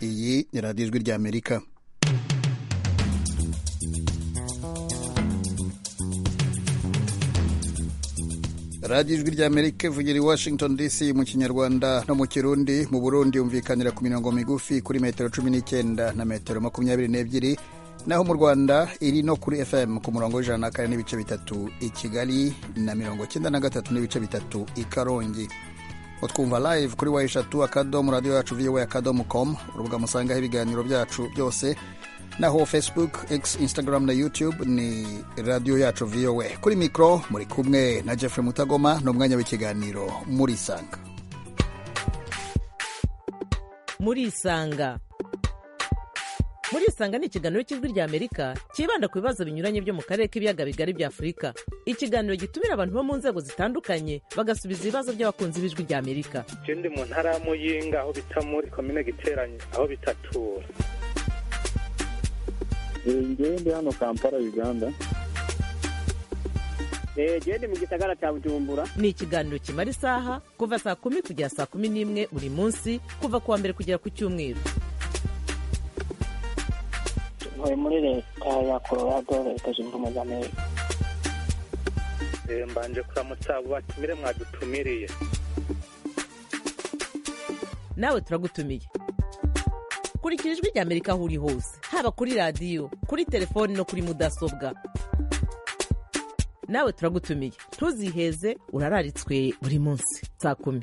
iyi ni radiyo ijwi ry'amerika radiyo ijwi ry'amerika ivugira i washington dc mu kinyarwanda no mu kirundi mu burundi yumvikanira ku mirongo migufi kuri metero cumi n'icyenda na metero makumyabiri n'ebyiri naho mu rwanda iri no kuri fm ku murongo w'ijana na kane n'ibice bitatu i kigali na mirongo cyenda na gatatu n'ibice bitatu i karongi utwumva live kuri wa eshatu akadomo radiyo yacu viwe akadomo com urubuga musangaho ibiganiro byacu byose naho facebook x instagram na youtube ni radiyo yacu viwe kuri mikoro muri kumwe na jeffrey mutagoma ni umwanya w'ikiganiro murisanga murisanga murisanga ni ikiganiro cy'ijwi ry'amerika cyibanda ku bibazo binyuranye byo mu karere k'ibiyaga bigari bya afurika ikiganiro gitumira abantu bo mu nzego zitandukanye bagasubiza ibibazo by'abakunzi b'ijwi ry'amerika ikindi mu ntara ya muyinga aho bita muri komine giteranye aho bitatura ndi hano kampala uganda genda mu gisagara cya bujumbura ni ikiganiro kimara isaha kuva saa kumi kugera saa kumi n'imwe buri munsi kuva ku wa mbere kugera ku cyumweru ntuye muri leta ya colorado leta zunze ubumwe z'amerika mbanje kuramutsa abo batumire mwadutumiriye nawe turagutumiye kurikira ijwi ry'amerika aho uri hose haba kuri radiyo kuri telefoni no kuri mudasobwa nawe turagutumiye ntuziheze urararitswe buri munsi saa kumi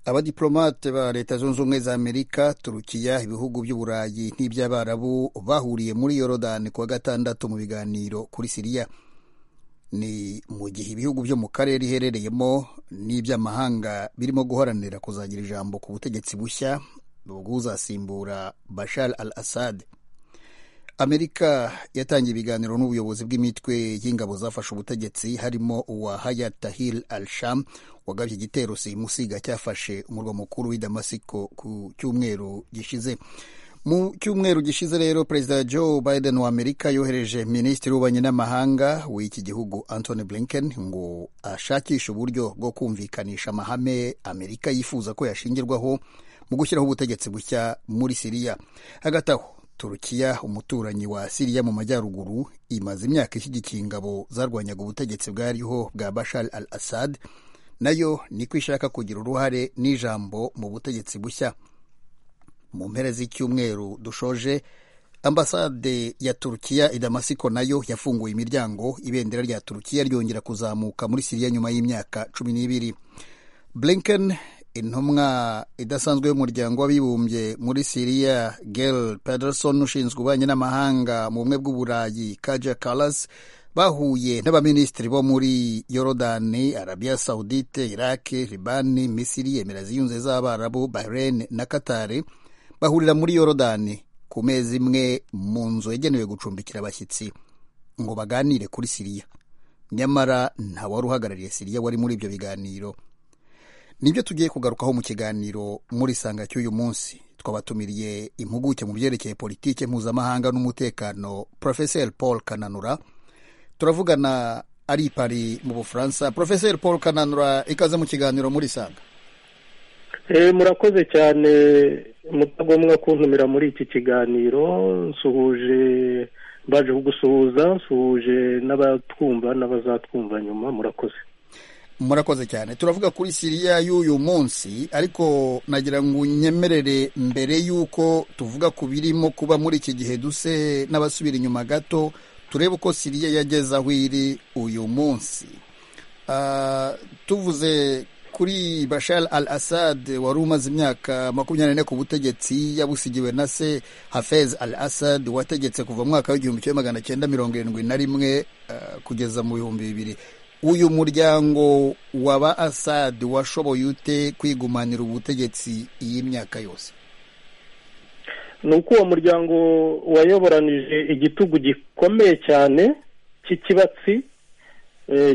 abadiplomate ba leta zunze ubumwe za amerika turukiya ibihugu by'uburayi n'iby'abarabu bahuriye muri yorodani kuwa gatandatu mu biganiro kuri siriya ni mu gihe ibihugu byo mu karere iherereyemo n'iby'amahanga birimo guharanira kuzagira ijambo ku butegetsi bushya bwuzasimbura bashar al assad amerika yatangiye ibiganiro n'ubuyobozi bw'imitwe y'ingabo zafashe ubutegetsi harimo uwa haya tahir al sham wagabye igitero simusiga cyafashe umurwa mukuru w'i damasiko ku cyumweru gishize mu cyumweru gishize rero perezida joe biden wa amerika yohereje minisitiri w'ububanyi n'amahanga w'iki gihugu antony blinken ngo ashakishe uburyo bwo kumvikanisha amahame amerika yifuza ko yashingirwaho mu gushyiraho ubutegetsi bushya muri siriya hagati aho turukiya umuturanyi wa siriya mu majyaruguru imaze imyaka ishyigikiye ingabo zarwanyaga ubutegetsi bwariho bwa bashar al assad nayo niko ishaka kugira uruhare n'ijambo mu butegetsi bushya mu mpera z'icyumweru dushoje ambasade ya turukiya i damasiko nayo yafunguye imiryango ibendera rya turukiya ryongera kuzamuka muri siriya nyuma y'imyaka cumi n'ibiri blinken intumwa idasanzwe y'umuryango w'abibumbye muri siriya gel pederson ushinzwe ububanyi n'amahanga mu bumwe bw'uburayi kaja kalas bahuye n'abaminisitiri bo muri yorodani arabiya sawudite iraki libani misiri emira ziyunze z'abarabu bahrain na katari bahurira muri yorodani ku mezi imwe mu nzu yagenewe gucumbikira abashyitsi ngo baganire kuri siriya nyamara ntawari uhagarariye siriya wari muri ibyo biganiro nibyo tugiye kugarukaho mu kiganiro muri sanga cy'uyu munsi twabatumiriye impuguke mu byerekeye politike mpuzamahanga n'umutekano porofeseri paul kananura turavugana ari i pari mu bufaransa porofeseri paul kananura ikaze mu kiganiro muri sanga murakoze cyane mutagomwa kuntumira muri iki kiganiro nsuhuje mbaje kugusuhuza nsuhuje n'abatwumva n'abazatwumva nyuma murakoze murakoze cyane turavuga kuri siriya y'uyu munsi ariko nagira ngo unyemerere mbere y'uko tuvuga ku birimo kuba muri iki gihe duse n'abasubira inyuma gato turebe uko siriya yageze aho iri uyu munsi tuvuze kuri bashar al assad wari umaze imyaka makumyabiri n'ine ku butegetsi yabusigiwe na se hafez al assad wategetse kuva mu mwaka w'igihumbi kimwe magana cyenda mirongo irindwi na rimwe kugeza mu bihumbi bibiri uyu muryango wa ba asad washoboye ute kwigumanira ubutegetsi y'imyaka yose ni uko uwo muryango wayoboranije igitugu gikomeye cyane cy'ikibatsi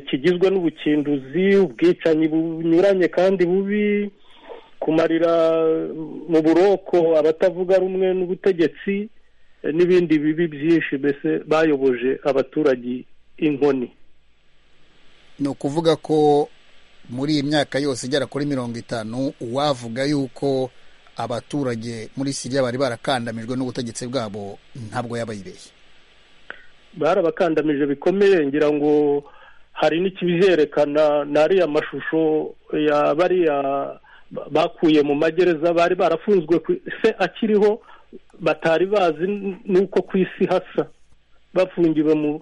kigizwe n'ubukinduzi ubwicanyi bunyuranye kandi bubi kumarira mu buroko abatavuga rumwe n'ubutegetsi eh, n'ibindi bibi byinshi mbese bayoboje abaturage inkoni ni ukuvuga ko muri iyi myaka yose igera kuri mirongo itanu uwavuga yuko abaturage muri siriya bari barakandamijwe n'ubutegetsi bwabo ntabwo yaba yibeshye barabakandamije bikomeye ngira ngo hari n'ikibizerekana n'ariya mashusho ya bariya ba- bakuye mu magereza bari barafunzwe ku- se akiriho batari bazi n- n'uko ku isi hasa bafungiwe mu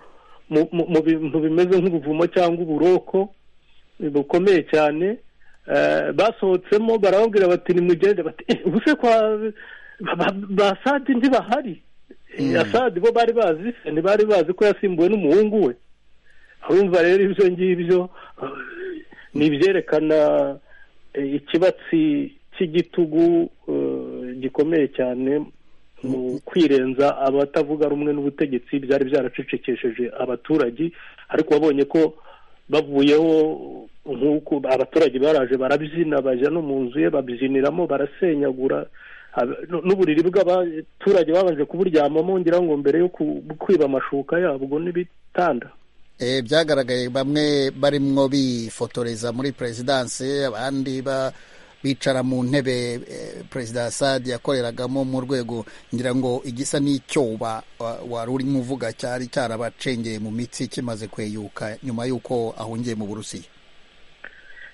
mu- mu- mu bintu bimeze nk'ubuvumo cyangwa uburoko eh, bukomeye cyane Eh, basohotsemo barababwira bati nimugende bati "Eh, ubu se kwa ba- ba- ba Assad ntibahari Mm. asadi bo bari bazi se ntibari bazi ko yasimbuwe n'umuhungu we urumva rero ibyo ngibyo eh, ni ibyerekana eh, ikibatsi cy'igitugu eh, gikomeye cyane mu kwirenza abatavuga rumwe n'ubutegetsi byari byaracecekesheje abaturage ariko babonye ko bavuyeho nk'uko abaturage baraje barabyina bajya no mu nzu ye babyiniramo barasenyagura Ab- n- n'uburiri bw'abaturage babanje kuburyamamo ngira ngo mbere yo ku- kwiba amashuka yabwo n'ibitanda Eh, byagaragaye bamwe barimwo bifotoreza muri perezidanse abandi ba bicara mu ntebe eh, perezida Assad yakoreragamo mu rwego ngira ngo igisa n'icyoba wa- wari urimo uvuga cyari cyarabacengeye mu mitsi kimaze kweyuka nyuma y'uko ahungiye mu burusiya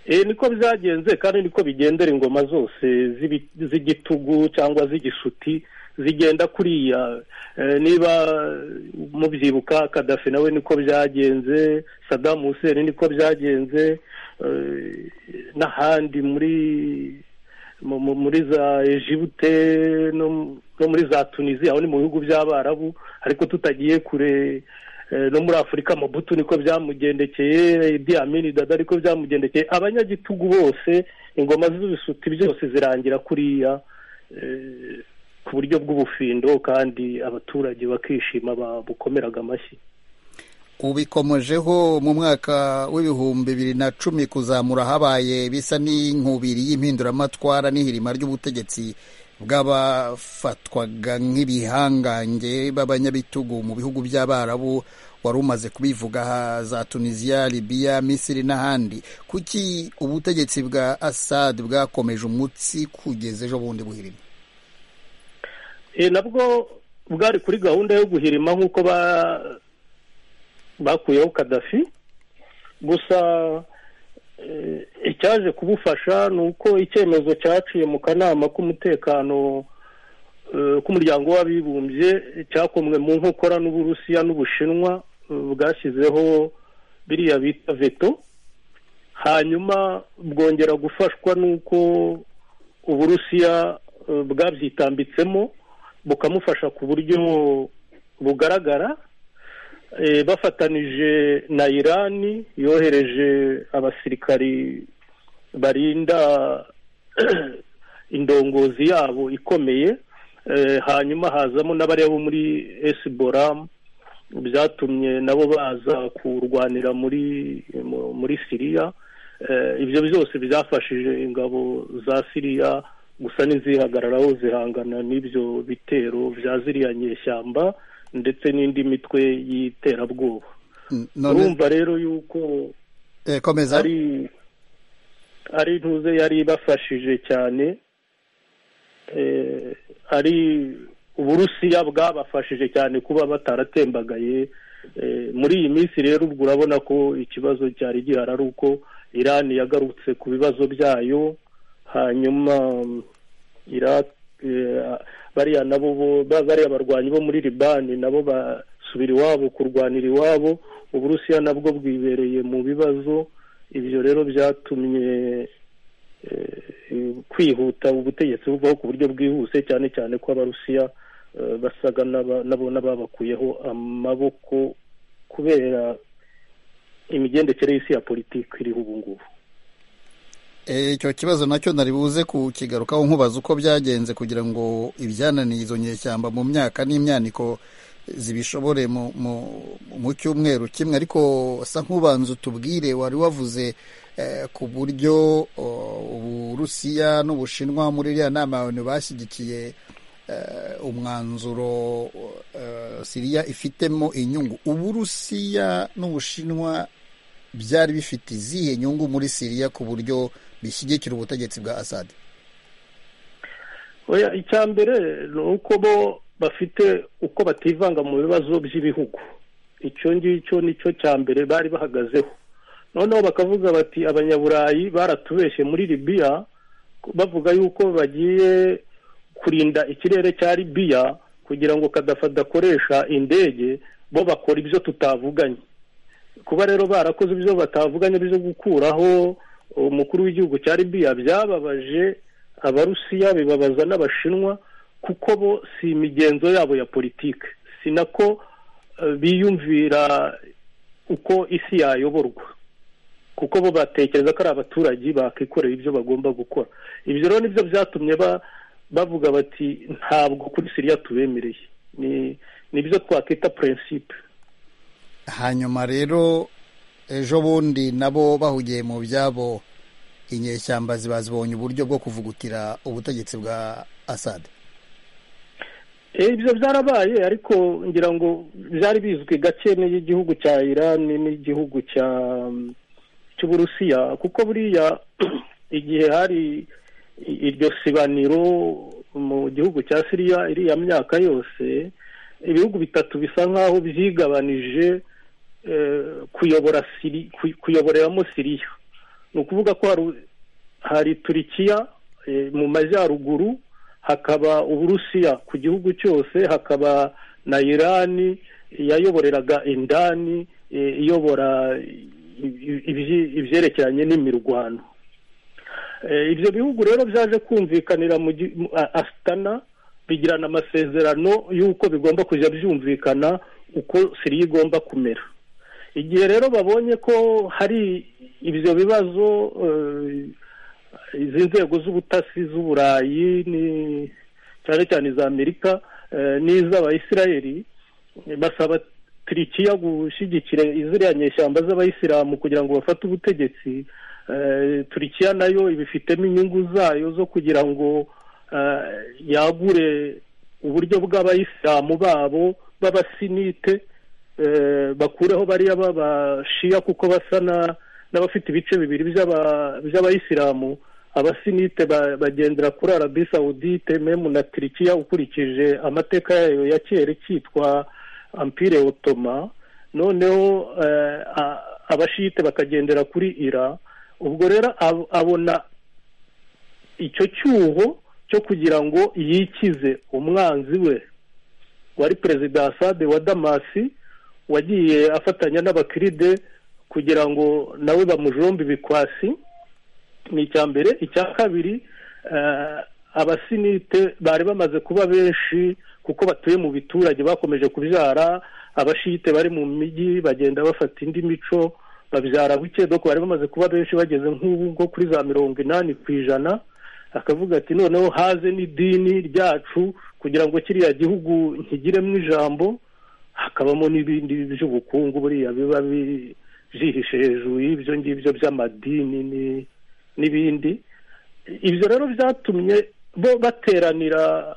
Eh, niko byagenze kandi niko bigendera ingoma zose z'ibi- z'igitugu cyangwa z'igisuti zigenda kuriya Eh, niba mubyibuka kadafi nawe niko byagenze sadamu huseni niko byagenze eh, n'ahandi muri mu- mu- muri za ejibute no mu- no muri za tunisiya aho ni mu bihugu by'abarabu ariko tutagiye kure Eh, no muri afurika mabutu niko byamugendekeye idi amini dada ariko byamugendekeye abanyagitugu bose ingoma z'ibisuti byose zirangira kuriya eh, ku buryo bw'ubufindo kandi abaturage bakishima babukomeraga amashyi ubikomojeho mu mwaka w'ibihumbi bibiri na cumi kuzamura habaye bisa n'inkubiri y'impinduramatwara n'ihirima ry'ubutegetsi bw'abafatwaga nk'ibihangange b'abanyabitugu mu bihugu by'abarabu wari umaze kubivuga ha- za tunisiya libiya misiri n'ahandi kuki ubutegetsi bwa assad bwakomeje umutsi kugeza ejo bundi buhirima Eh, nabwo bwari kuri gahunda yo guhirima nk'uko ba- bakuyeho kadafi gusa eh, icyaje kubufasha ni uko icyemezo cyaciye mu kanama k'umutekano eh, k'umuryango w'abibumbye cyakomwe mu nkokora n'uburusiya n'ubushinwa eh, bwashyizeho biriya bita veto hanyuma bwongera gufashwa n'uko uburusiya eh, bwabyitambitsemo bukamufasha ku buryo bugaragara Eh, bafatanije na irani yohereje abasirikari barinda indongozi yabo ikomeye Eh, hanyuma hazamo n'abariya bo muri esiboramu byatumye nabo baza kurwanira muri mu- muri siriya Eh, ibyo byose byafashije ingabo za siriya gusa n'izihagararaho zihangana n'ibyo bitero bya ziriya nyeshyamba ndetse n'indi mitwe y'iterabwoba N- none urumva rero yuko eh, komeza ari ari intuze yari ibafashije cyane Eh, ari uburusiya bwabafashije cyane kuba bataratembagaye Eh, muri iyi minsi rero ubwo urabona ko ikibazo cyari gihari ari uko irani yagarutse ku bibazo byayo hanyuma mm, Iraq eh, bariya nabo bo- ba- bariya barwanyi bo muri libani nabo basubira iwabo kurwanira iwabo uburusiya nabwo bwibereye mu bibazo ibyo rero byatumye eh, kwihuta ubutegetsi buvaho ku buryo bwihuse cyane cyane ko abarusiya eh, basaga n'aba- nabo n'ababakuyeho amaboko kubera imigendekere y'isi ya politiki iriho ubu ngubu Eh, icyo kibazo nacyo nari buze kukigarukaho nkubaza uko byagenze kugira ngo ibyananiye izo nyeshyamba mu myaka n'imyaniko zibishobore mu, mu, mu cyumweru kimwe ariko sa nk'ubanza utubwire wari wavuze eh, ku buryo oh, uburusiya n'ubushinwa muri iriya nama ya onu bashyigikiye umwanzuro eh, siriya ifitemo inyungu uburusiya n'ubushinwa byari bifite izihe nyungu muri siriya ku buryo bishyigikira ubutegetsi bwa asadi oya icya mbere ni uko bo bafite uko bativanga mu bibazo by'ibihugu icyo ngicyo nicyo cya mbere bari bahagazeho noneho bakavuga bati abanyaburayi baratubeshye muri libiya bavuga yuko bagiye kurinda ikirere cya libiya kugira ngo kadafa adakoresha indege bo bakora ibyo tutavuganye kuba rero barakoze ibyo batavuganye byo gukuraho umukuru w'igihugu cya libiya byababaje abarusiya bibabaza n'abashinwa kuko bo si imigenzo yabo ya politike si nako eh, biyumvira uko isi yayoborwa kuko bo batekereza ko ari abaturage bakikorera ibyo bagomba gukora ibyo rero nibyo byatumye ba- bavuga bati ntabwo kuri siriya tubemereye ni nibyo twakwita prinsipe hanyuma rero ejo bundi nabo bahugiye mu byabo inyeshyamba ziba zibonye uburyo bwo kuvugutira ubutegetsi bwa asadi Eh, ibyo byarabaye ariko ngira ngo byari bizwi gake n'igihugu cya iran n'igihugu cya cy'uburusiya kuko buriya igihe hari i- iryo sibaniro mu gihugu cya siriya iriya myaka yose ibihugu bitatu bisa nk'aho byigabanije eh, kuyobora siri kuy- kuyoboreramo siriya ni ukuvuga ko hari u- hari turikiya eh, mu majyaruguru hakaba uburusiya ku gihugu cyose hakaba na irani yayoboreraga indani eh, iyobora i- i- ibyi- ibyerekeranye n'imirwano Eh, ibyo bihugu rero byaje kumvikanira mu gi- mu- a- asitana bigirana amasezerano y'uko bigomba kujya byumvikana uko siriya igomba kumera igihe rero babonye ko hari ibyo bibazo eh, izi nzego z'ubutasi z'uburayi ni- cyane cyane iza amerika eh, n'iz'abayisiraheli eh, basaba turikiya gushyigikira iziriya nyeshyamba z'abayisilamu kugira ngo bafate ubutegetsi eh, turikiya nayo ibifitemo inyungu zayo zo kugira ngo eh, yagure uburyo bw'abayisilamu babo b'abasinite eh, bakureho bariya b'abashiya kuko basa na- n'abafite ibice bibiri by'aba- by'abayisilamu abasinite ba- bagendera kuri arabi sawudite memu na turikiya ukurikije amateka yayo ya kera cyitwa ampire otoma noneho eh, a- abashite bakagendera kuri ira ubwo rero ab- abona icyo cyuho cyo kugira ngo yikize umwanzi we wari perezida asade wa damasi wagiye afatanya n'abakiride kugira ngo nawe bamujombe ibikwasi ni icya mbere icya kabiri eh, abasinite bari bamaze kuba benshi kuko batuye mu biturage bakomeje kubyara abashite bari mu mijyi bagenda bafata indi mico babyara buke doko bari bamaze kuba benshi bageze nk'ubu ngo kuri za mirongo inani ku ijana akavuga ati noneho haze n'idini ryacu kugira ngo kiriya gihugu nkigiremo ijambo hakabamo n'ibindi by'ubukungu buriya biba bi- byihishe hejuru y'ibyo ngibyo by'amadini ni- n'ibindi ibyo rero byatumye bo bateranira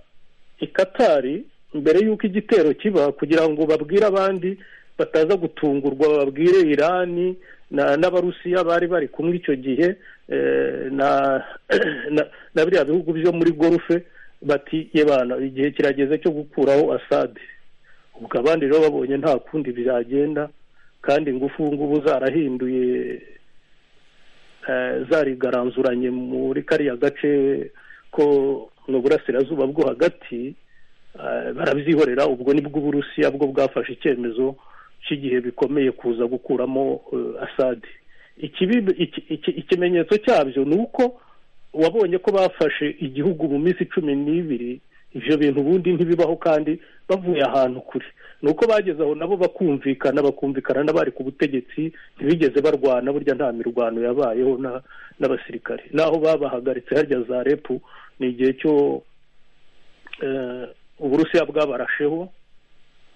i katari mbere y'uko igitero kiba kugira ngo babwire abandi bataza gutungurwa babwire irani na- n'abarusiya bari bari kumwe icyo gihe eh, na na- na biriya bihugu byo muri gorufe bati yebana igihe kirageze cyo gukuraho asade ubwo abandi rero babonye nta kundi byagenda kandi ingufu ngubu zarahinduye eh, zarigaranzuranye muri kariya gace ko mu burasirazuba bwo hagati eh, barabyihorera ubwo nibwo uburusiya bwo bwafashe icyemezo cy'igihe bikomeye kuza gukuramo eh, asadi Ikibi- iki- iki- ikimenyetso cyabyo ni uko wabonye ko bafashe igihugu mu minsi cumi n'ibiri ibyo bintu ubundi ntibibaho kandi bavuye ahantu kure ni uko bageze aho nabo bakumvikana bakumvikana n'abari ku butegetsi ntibigeze barwana burya nta mirwano yabayeho na- n'abasirikare naho babahagaritse harya za repu ni igihe cyo eh, uburusiya bwabarasheho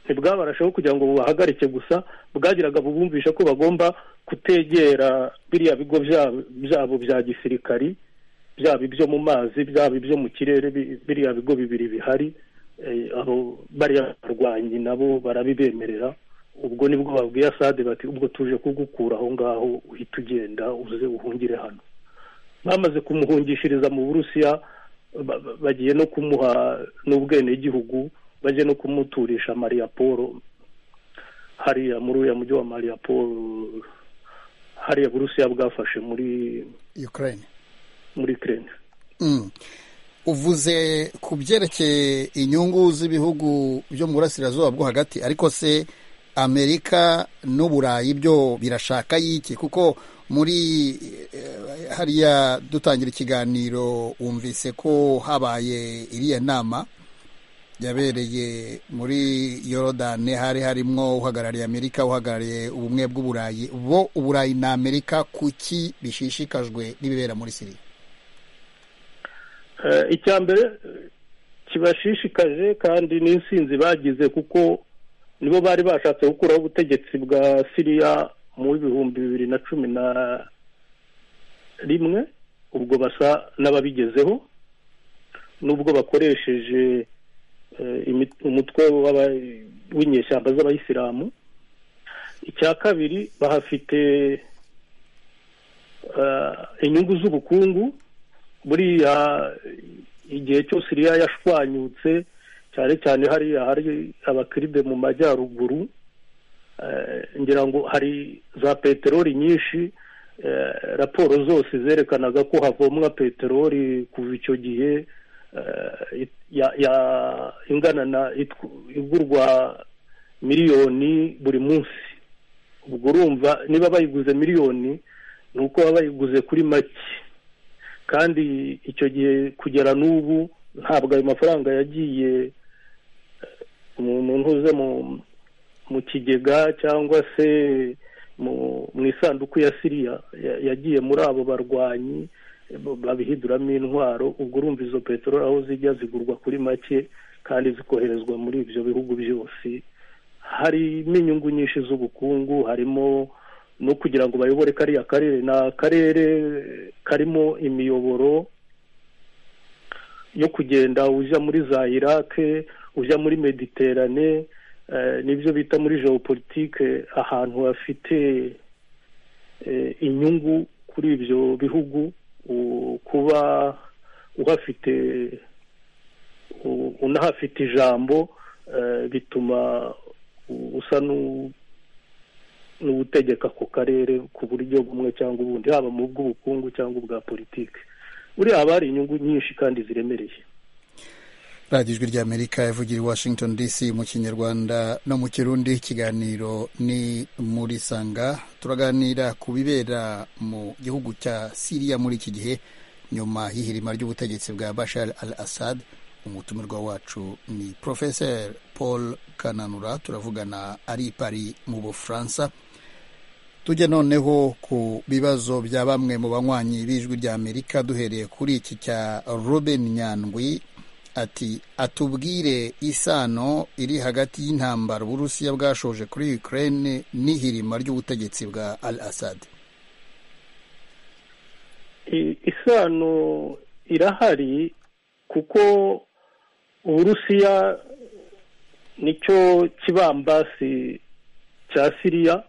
ntibwabarasheho kugira ngo bubahagarike gusa bwagiraga bubumvisha ko bagomba kutegera biriya bigo byabo byabo bya gisirikari byaba ibyo mu mazi byaba ibyo mu kirere bi- biriya bigo bibiri bihari eh, abo bariya barwanyi nabo barabibemerera ubwo nibwo babwiye asade bati ubwo tuje kugukura aho ngaho uhita ugenda uze uhungire hano bamaze kumuhungishiriza mu burusiya ba- ba- bagiye no kumuha n'ubwenegihugu bagiye no kumuturisha mariya paul hariya muri uriya mujyi wa mariya paul hariya burusiya bwafashe muri ukraine muri kirene Mm. uvuze ku byerekeye inyungu z'ibihugu byo mu burasirazuba bwo hagati ariko se amerika n'uburayi byo birashaka y'iki kuko muri eh, hariya dutangira ikiganiro wumvise ko habaye iriya nama yabereye muri yorodani hari harimo uhagarariye amerika uhagarariye ubumwe bw'uburayi bo uburayi na amerika kuki bishishikajwe n'ibibera muri siriya Eh, icya mbere eh, kibashishikaje kandi n'insinzi bagize kuko nibo bari bashatse gukuraho ubutegetsi bwa siriya mu bihumbi bibiri na cumi na rimwe ubwo basa n'ababigezeho n'ubwo bakoresheje eh, imi- umutwe w'aba- w'inyeshyamba z'abayisilamu icya kabiri bahafite eh, inyungu z'ubukungu buriya igihe cyose iriya yashwanyutse cyane cyane hariya hari abakiribe mu majyaruguru eh, ngira ngo hari za peteroli nyinshi eh, raporo zose zerekanaga ko havomwa peteroli kuva icyo gihe eh, it- ya- ya- ingana na itw- igurwa miliyoni buri munsi ubwo urumva niba bayiguze miliyoni ni uko baba bayiguze kuri make kandi icyo gihe kugera n'ubu ntabwo ayo mafaranga yagiye eh, umuntu ntuze mu mu kigega cyangwa se mu mu isanduku ya siriya ya- yagiye muri abo barwanyi eh, bo- babihinduramo intwaro ubwo urumva izo peteroli aho zijya zigurwa kuri make kandi zikoherezwa muri ibyo bihugu byose harimo inyungu nyinshi z'ubukungu harimo no kugira ngo bayobore kariya karere ni akarere karimo imiyoboro yo kugenda ujya muri za irake ujya muri mediterane eh, nibyo bita muri geopolitike ahantu hafite eh, inyungu kuri ibyo bihugu u- kuba uhafite u- unahafite ijambo eh, bituma u- usa n'u- n'ubutegeka ku karere ku buryo bumwe cyangwa ubundi haba mu bw'ubukungu cyangaba ubwa politiki buriya haba hari inyungu nyinshi kandi ziremereye radiyo ijwi ry'amerika yavugira i washington dc mu kinyarwanda no mu kirundi ikiganiro ni muri sanga turaganira ku bibera mu gihugu cya siriya muri iki gihe nyuma y'ihirima ry'ubutegetsi bwa bashar al assad umutumirwa wacu ni professor paul kananura turavugana ari i pari mu bufaransa tujye noneho ku bibazo bya bamwe mu banywanyi b'ijwi ry'amerika duhereye kuri iki cya robin nyandwi ati atubwire isano iri hagati y'intambara uburusiya bwashoje kuri ukraine n'ihirima ry'ubutegetsi bwa al assad I- isano irahari kuko uburusiya nicyo kibambasi cya siriya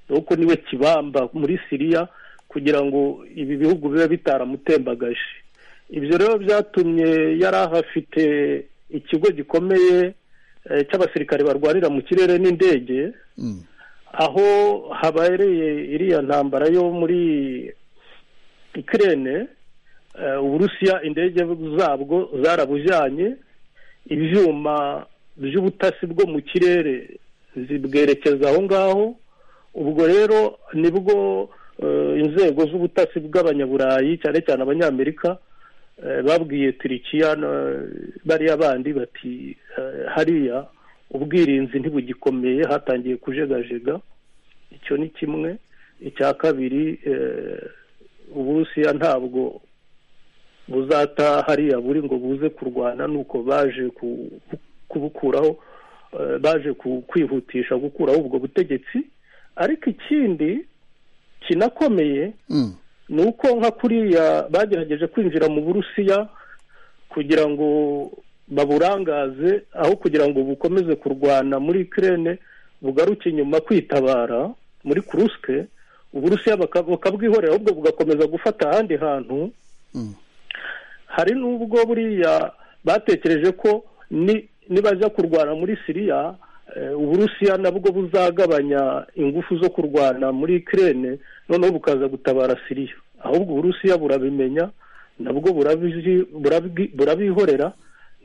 nuko niwe kibamba muri siriya kugira ngo ibi bihugu bibe bitaramutembagaje ibyo rero byatumye yari ahafite ikigo gikomeye eh, cy'abasirikare barwanira mu kirere n'indege Mm. aho habereye iriya ntambara yo muri ikirere uburusiya indege zabwo zarabujyanye ibyuma by'ubutasi bwo mu kirere zibwerekeza aho ngaho ubwo rero nibwo eh, inzego z'ubutasi bw'abanyaburayi cyane cyane abanyamerika eh, babwiye turikiya na- bariya bandi bati eh, hariya ubwirinzi ntibugikomeye hatangiye kujegajega icyo ni kimwe icya kabiri eh, uburusiya ntabwo buzata hariya buri ngo buze kurwana nuko baje ku- kubukuraho eh, baje ku- kwihutisha gukuraho ubwo butegetsi ariko ikindi kinakomeye Mm. ni uko nka kuriya bagerageje kwinjira mu burusiya kugira ngo baburangaze aho kugira ngo bukomeze kurwana muri ikirere bugaruke inyuma kwitabara muri kurusike uburusiya baka- bakabwihorera ahubwo bugakomeza gufata ahandi hantu Mm. hari n'ubwo buriya batekereje ko ni- nibajya kurwana muri siriya eh, uburusiya nabwo buzagabanya ingufu zo kurwana muri ikirere noneho bukaza gutabara siriya ahubwo uburusiya burabimenya nabwo burabizi- burabwi- burabihorera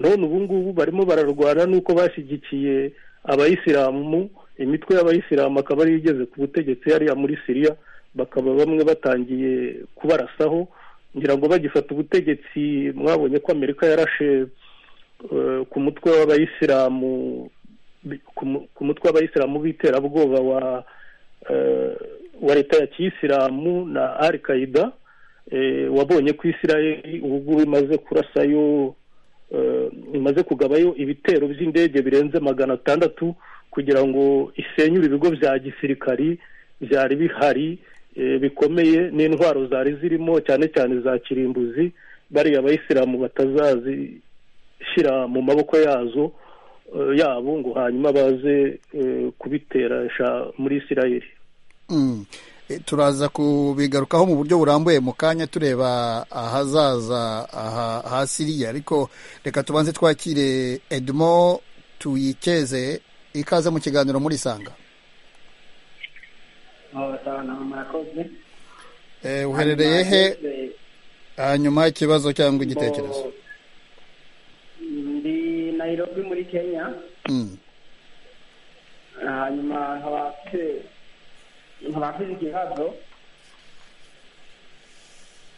none ubu ngubu barimo bararwana n'uko bashyigikiye abayisilamu imitwe y'abayisilamu akaba ariyo igeze ku butegetsi hariya muri siriya bakaba bamwe batangiye kubarasaho ngira ngo bagifata ubutegetsi mwabonye ko amerika yarashe eh, ku mutwe w'abayisilamu bi- ku mu- ku mutwe w'abayisilamu b'iterabwoba wa eh, wa leta ya kiyisilamu na al qaida eh, wabonye ko isirayeli ubu ngubu imaze kurasayo eh, imaze kugabayo ibitero by'indege birenze magana atandatu kugira ngo isenyure ibigo bya gisirikari byari bihari eh, bikomeye n'intwaro zari zirimo cyane cyane za kirimbuzi bariya abayisilamu batazazishyira mu maboko yazo eh, yabo ngo hanyuma baze eh, kubiteresha muri isirayeli Mm. E, turaza kubigarukaho mu buryo burambuye mu kanya tureba ahazaza aha- ha siriya ariko reka tubanze twakire edmo tuyikeze ikaze mu kiganiro muri sanga murakoze e, uherereye he hanyuma ikibazo cyangwa igitekerezo ndi nayirobi muri kenya Mm. hanyuma nkaba mfite nkaba mfite ikibazo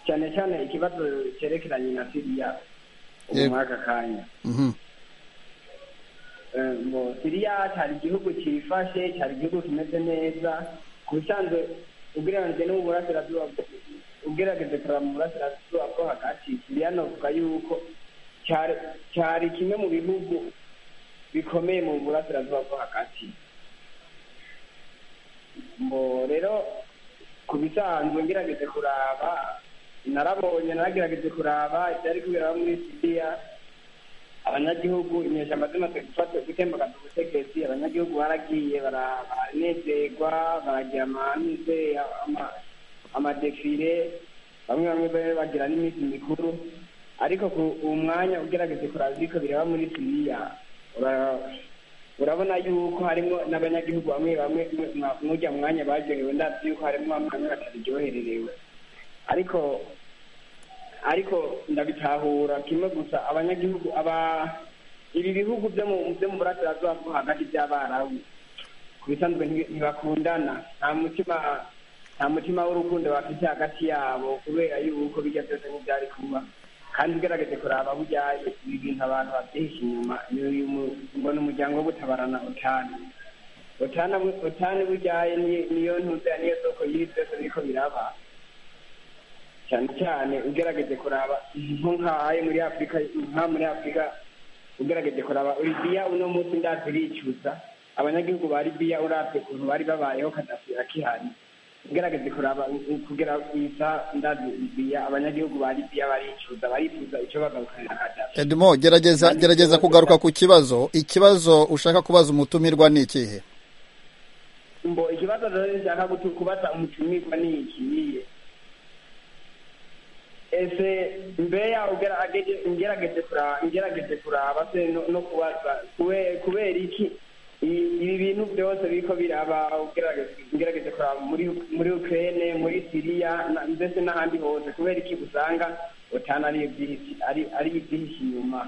cyane cyane ikibazo cyerekeranye na siriya ubu Yego. muri aka kanya Mhm. Eh, ngo siriya cyari igihugu cyifashe cyari igihugu kimeze neza ku bisanzwe ugereranyije no mu burasirazuba ugerageze kureba mu burasirazuba bwo hagati siriya navuga yuko cyari- cyari kimwe mu bihugu bikomeye mu burasirazuba bwo hagati ngo rero ku bisanzwe ngerageze kuraba narabonye naragerageje kuraba ibyari kubera muri siriya abanyagihugu inyeshyamba zimaze gufata gutembagaza ubutegetsi abanyagihugu baragiye bara- baranezerwa baragira amamize ama- amadefire bamwe bamwe bari bagira n'iminsi mikuru ariko ku- uwo mwanya ugerageze kuraba ibiko bireba muri siriya ura- urabona yuko harimo n'abanyagihugu bamwe bamwe mwa- mujya mu mwanya baryohewe ndabyo yuko harimo bamwe bamwe bataryohererewe ariko ariko ndabitahura kimwe gusa abanyagihugu aba ibi bihugu byo mu byo mu burasirazuba bwo hagati by'abarabu ku bisanzwe ntibi- ntibakundana nta mutima nta mutima w'urukundo bafite hagati yabo kubera yuko bijya byose n'ibyari kuba kandi ugerageze kuraba burya ibi bintu abantu babyihishe inyuma ni uyu mu- ngo ni umuryango wo gutabarana utanu utanu utanu burya ni- niyo ntuze niyo soko y'ibi byose biriko biraba cyane cyane ugerageze kuraba nko nk'ahaye muri afurika nka muri afurika ugerageze kuraba libiya uno munsi ndazi iricuza abanyagihugu ba libiya uravye ukuntu bari babayeho kadafi akihari ugerageze kuraba u- u- kugera kwiza ndazi libiya abanyagihugu ba libiya baricuza barifuza ico bagarukanira kadafi edmo gerageza gerageza kugaruka ku kibazo ikibazo ushaka kubaza umutumirwa ni ikihe mbo ikibazo rero nshaka gutu- kubaza umutumirwa ni ikiyiye ese mbeya ugerageje ngerageze kuraba ngerageze kuraba se no- no kubaza kube- kubera iki i- ibi bintu byose biriko biraba ugerageze ngerageze kuraba muri muri ukraine muri siriya na- ndetse n'ahandi hose kubera iki usanga utana ari ibyihishe- ari- ari ibyihishe inyuma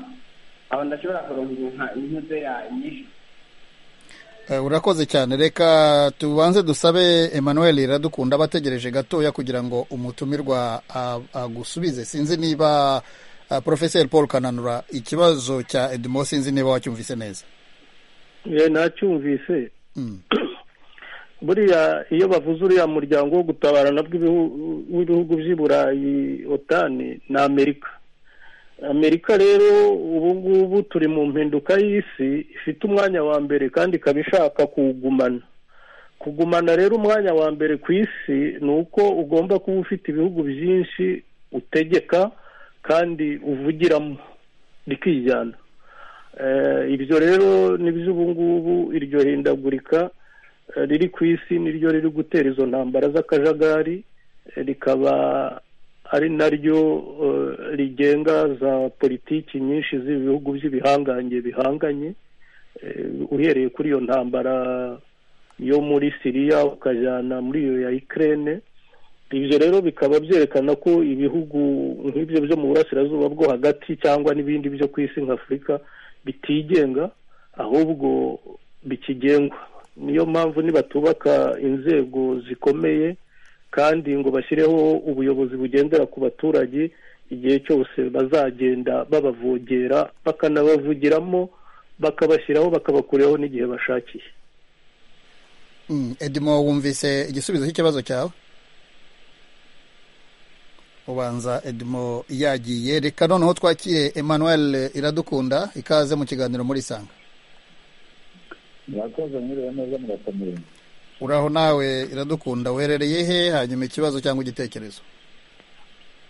aho ndashobora kuronka inka intuze yanyishe Eh, urakoze cyane reka tubanze dusabe emmanuel iradukunda abategereje gatoya kugira ngo umutumirwa a- agusubize sinzi niba ah, professeur paul kananura ikibazo cya edmo sinzi niba wacyumvise neza Eh, nacyumvise Mm, buriya iyo bavuze uriya muryango wo gutabarana bw'ibihu- w'ibihugu by'i burayi otani ni amerika amerika rero ubu ngubu turi mu mpinduka y'isi ifite umwanya wa mbere kandi ikaba ishaka kuwugumana kugumana rero umwanya wa mbere ku isi ni uko ugomba kuba ufite ibihugu byinshi utegeka kandi uvugiramo rikijyana ibyo rero nibyo ubu ngubu iryo hindagurika eh, riri ku isi niryo riri gutera izo ntambara z'akajagari eh, rikaba ari naryo eh, rigenga za politiki nyinshi z'ibihugu by'ibihangange bihanganye Eh, uhereye kuri iyo ntambara yo muri siriya ukajyana muri iyo ya ikirere ibyo rero bikaba byerekana ko ibihugu nk'ibyo byo mu burasirazuba bwo hagati cyangwa n'ibindi byo ku isi nka afurika bitigenga ahubwo bikigengwa niyo mpamvu nibatubaka inzego zikomeye kandi ngo bashyireho ubuyobozi bugendera ku baturage igihe cyose bazagenda babavogera bakanabavugiramo bakabashyiraho bakabakuraho n'igihe bashakiye Mm, edimo wumvise igisubizo cy'ikibazo cyawe ubanza edimo yagiye reka noneho twakire emmanuel iradukunda ikaze mu kiganiro muri sanga murakoze mwiriwe neza murakomeye uraho nawe iradukunda uherereye he hanyuma ikibazo cyangwa igitekerezo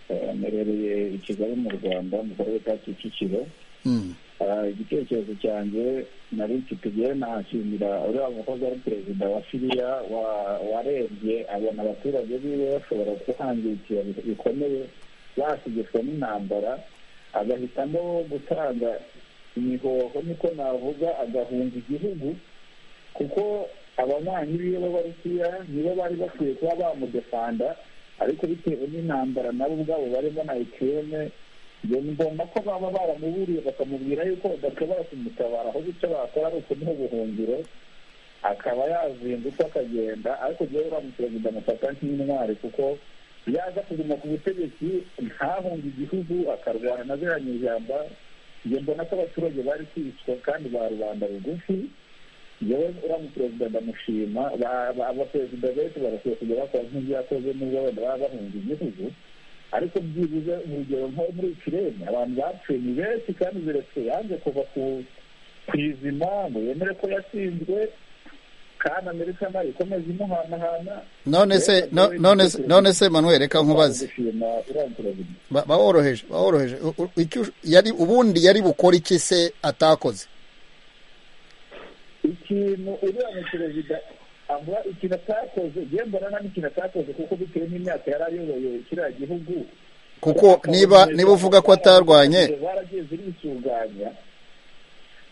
Eh, mperereye i kigali mu rwanda mu karere ka kicukiro Mm, Ah, igitekerezo cyanjye nari mfite igihe nahashimira uriya mukozi wari perezida wa siriya wa- warebye abona abaturage biwe bashobora guhangikira bikomeye basigitswe n'intambara agahitamo gutanga imihoho niko navuga agahunga igihugu kuko ababanyi biwe b'abarusiya nibo bari bakwiye kuba bamudefanda ariko bitewe n'intambara nabo ubwabo barimo na ekirene ngo ni ngombwa ko baba baramuburiye bakamubwira yuko badashobora kumutabara ahubwo icyo bakora ari ukumuha ubuhungiro akaba yazindutse akagenda ariko jyewe uriya muperezida amufata nk'intwari kuko yaza kuguma ku butegetsi ntahunge igihugu akarwana na ziriya nyijyamba njye mbona ko abaturage bari kwicwa kandi ba rubanda rugufi yewe uriya muperezida ndamushima Ba- ba- abaperezida benshi barakwiye kujya bakora nk'ibyo yakoze nubwo wenda baba bahunga igihugu ariko byibuze urugero nko muri ikirere abantu bapfuye ni benshi kandi biretse yanze kuva ku ku izima ngo yemere ko yatsinzwe kandi amerika nayo ikomeza imuhanahana none se no- none se none se manuel reka nkubaze gushima uriya perezida Ba- baworoheje baworoheje U- u- icyo ush- yari ubundi yari bukore iki se atakoze ikintu uriya mu perezida avuga ikintu atakoze yewe mbona nta n'ikintu atakoze kuko bitewe n'imyaka yari ayoboye kiriya gihugu kuko niba niba uvuga ko atarwanye baragiye zirisuganya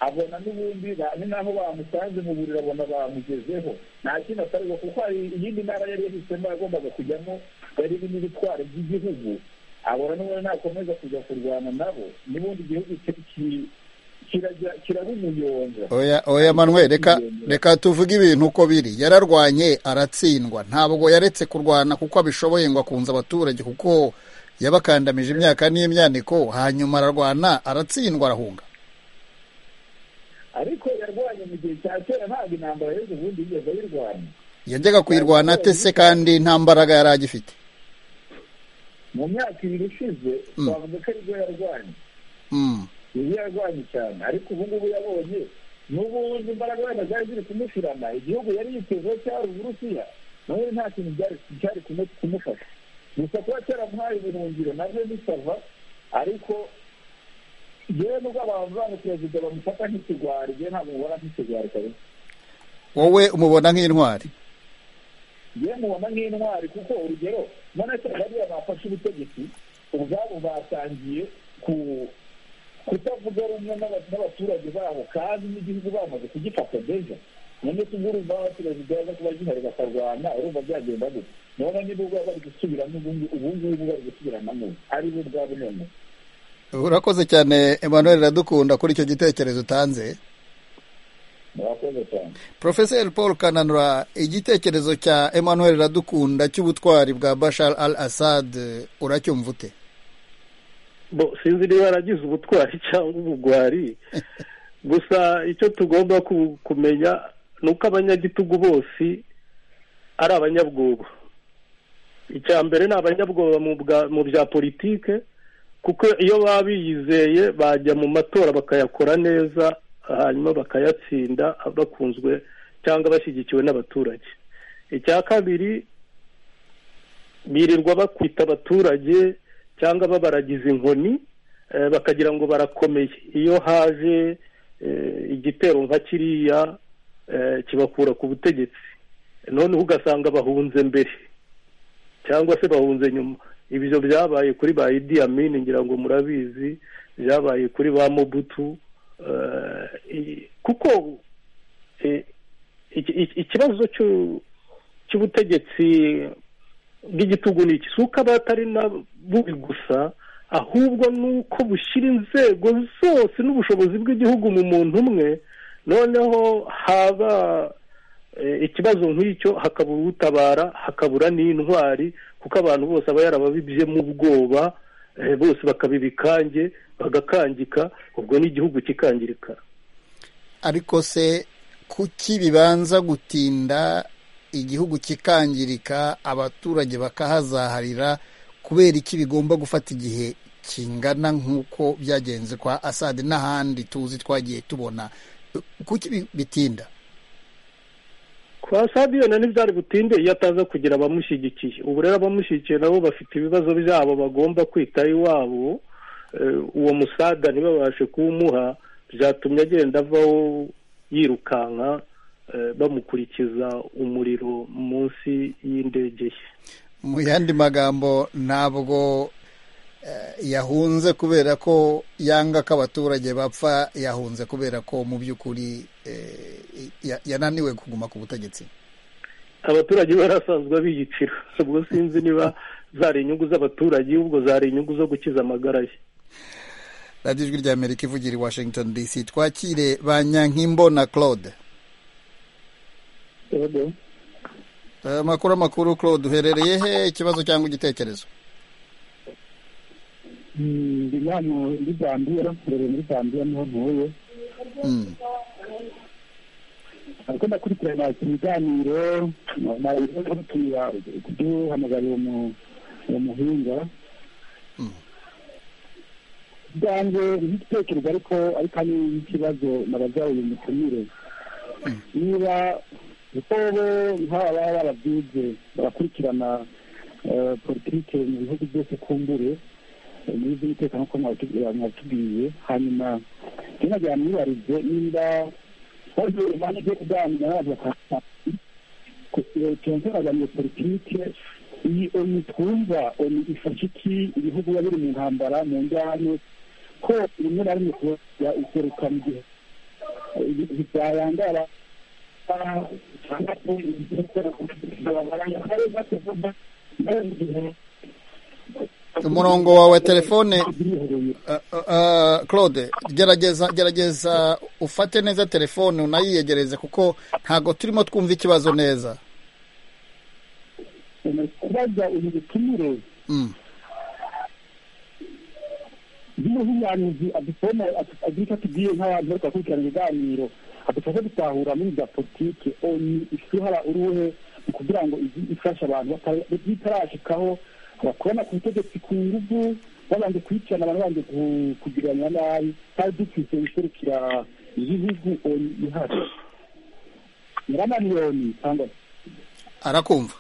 abona n'ubundi ba- ni naho bamusanze mu buriro abona bamugezeho nta kintu atarwa kuko hari iyindi ntara yari yahisemo yagombaga kujyamo yari irimo ibitwaro by'igihugu abona n'ubundi nakomeza kujya kurwana nabo n'ubundi igihugu ki- ki- kirajya- kirabumuyonga oya oya manuel reka reka tuvuge ibintu uko biri yararwanye aratsindwa ntabwo yaretse kurwana kuko abishoboye ngo akunze abaturage kuko yabakandamije imyaka n'imyaniko hanyuma ararwana aratsindwa arahunga ariko yarwanye mu gihe cya kera ntabwo intambara y'ubu ubundi yigeze ayirwanya yajyaga kuyirwana ate se kandi nta mbaraga yari agifite mu myaka ibiri ishize Mm. twavuga ko aribwo yarwanye Mm, yari yarwanye cyane ariko ubu ngubu yabonye n'ubundi imbaraga wenda zari ziri kumushirana igihugu yari yitezeho cyari uburusiya nawe nta kintu byari cyari kumu- kumufasha gusa kuba cyaramuhaye ubuhungiro nabyo bisava ariko yewe nubwo abantu banga perezida bamufata nk'ikigwari yewe ntabwo mubona nk'ikigwari kabisa wowe umubona nk'intwari yewe mubona nk'intwari kuko urugero none se bariya bafashe ubutegetsi ubwabo batangiye ku kutavuga rumwe n'aba- n'abaturage babo kandi n'igihugu bamaze kugifata deja none se ubwo urumva abaperezida baza kuba gihari bakarwana urumva byagenda gute none niba ubwo bari gusubiramo ubundi ubu ngubu bari gusubiranamo ari bo ubwabo none urakoze cyane emmanuel iradukunda kuri icyo gitekerezo utanze murakoze cyane profeseri paul kananura igitekerezo cya emmanuel iradukunda cy'ubutwari bwa bashar al assad eh, uracyumva ute bo sinzi niba yaragize ubutwari cyangwa ubugwari gusa icyo tugomba ku- kumenya ni uko abanyagitugu bose ari abanyabwoba icya mbere ni abanyabwoba mu bwa- mu bya politike kuko iyo baba biyizeye bajya mu matora bakayakora neza hanyuma bakayatsinda bakunzwe cyangwa bashyigikiwe n'abaturage icya kabiri birirwa bakwita abaturage cyangwa babaragiza inkoni eh, bakagira ngo barakomeye iyo haje igitero nka kiriya kibakura ku butegetsi noneho ugasanga bahunze mbere cyangwa se bahunze nyuma ibyo byabaye kuri ba idi amini ngira ngo murabizi byabaye kuri ba mobutu kuko ikibazo cy'ubutegetsi bw'igitugu ni iki si uko aba atari na bubi gusa ahubwo ni uko bushyira inzego zose n'ubushobozi bw'igihugu mu muntu umwe noneho haba ikibazo nk'icyo hakabura utabara hakabura n'intwari kuko abantu bose aba yarababibye mu bwoba bose bakabibikange bagakangika ubwo n'igihugu kikangirika ariko se kuki bibanza gutinda igihugu kikangirika abaturage bakahazaharira kubera iki bigomba gufata igihe kingana nk'uko byagenze kwa asade n'ahandi tuzi twagiye tubona kuki bitinda kwa sadiyo na ntibyari butinde iyo ataza kugira abamushyigikiye ubu rero abamushyigikiye nabo bafite ibibazo byabo bagomba kwita iwabo uwo musaga ntibabashe kuwumuha byatumye agenda avaho yirukanka bamukurikiza umuriro munsi y'indege ye mu yandi magambo ntabwo yahunze kubera ko yanga ko abaturage bapfa yahunze kubera ko mu by'ukuri yananiwe kuguma ku butegetsi abaturage barasanzwe biyicira ubwo sinzi niba zari inyungu z'abaturage ubwo zari inyungu zo gukiza amagara ye radiyo ijwi ry'amerika ivugira i washington dc twakire ba nyankimbo na claude amakuru amakuru claude uherereye he ikibazo cyangwa igitekerezo ndi hano muri zambia mbere muri zambia niho ntuye ariko ndakurikirana ibiganiro nabitumira kuduhamagarira uwo muhinga byanjye igitekerezo ariko ariko ari ikibazo nabazaye uyu mutumire niba kuko bo nk'aba baba barabyize barakurikirana politiki mu bihugu byose kumbure muri z'umutekano nk'uko mwatubwiye hanyuma ntibajyana mwibarize niba bagiye impande zo kuganira bakaganira politiki iyi onu twumva onu ifasha iki ibihugu biba biri mu ntambara mu njyane ko rimwe na rimwe kubera iseruka mu gihe byayangara cyangwa se umurongo wawe telefone claude gerageza gerageza ufate neza telefone unayiyegereze kuko ntabwo turimo twumva ikibazo neza kubaza uyu butumire niba nk'umuhanuzi adusoma agira icyo atubwiye nk'abantu bari kubakurikirana ibiganiro adufashe gutahura muri za politiki oni isuhara uruhe ni kugira ngo ifashe abantu bitarashikaho bakubona ku butegetsi ku ngufu babanje kwicana abantu babanje kugiranira nabi twari dufite guserukira ibihugu oni ihari nyiramaniyoni cyangwa arakumva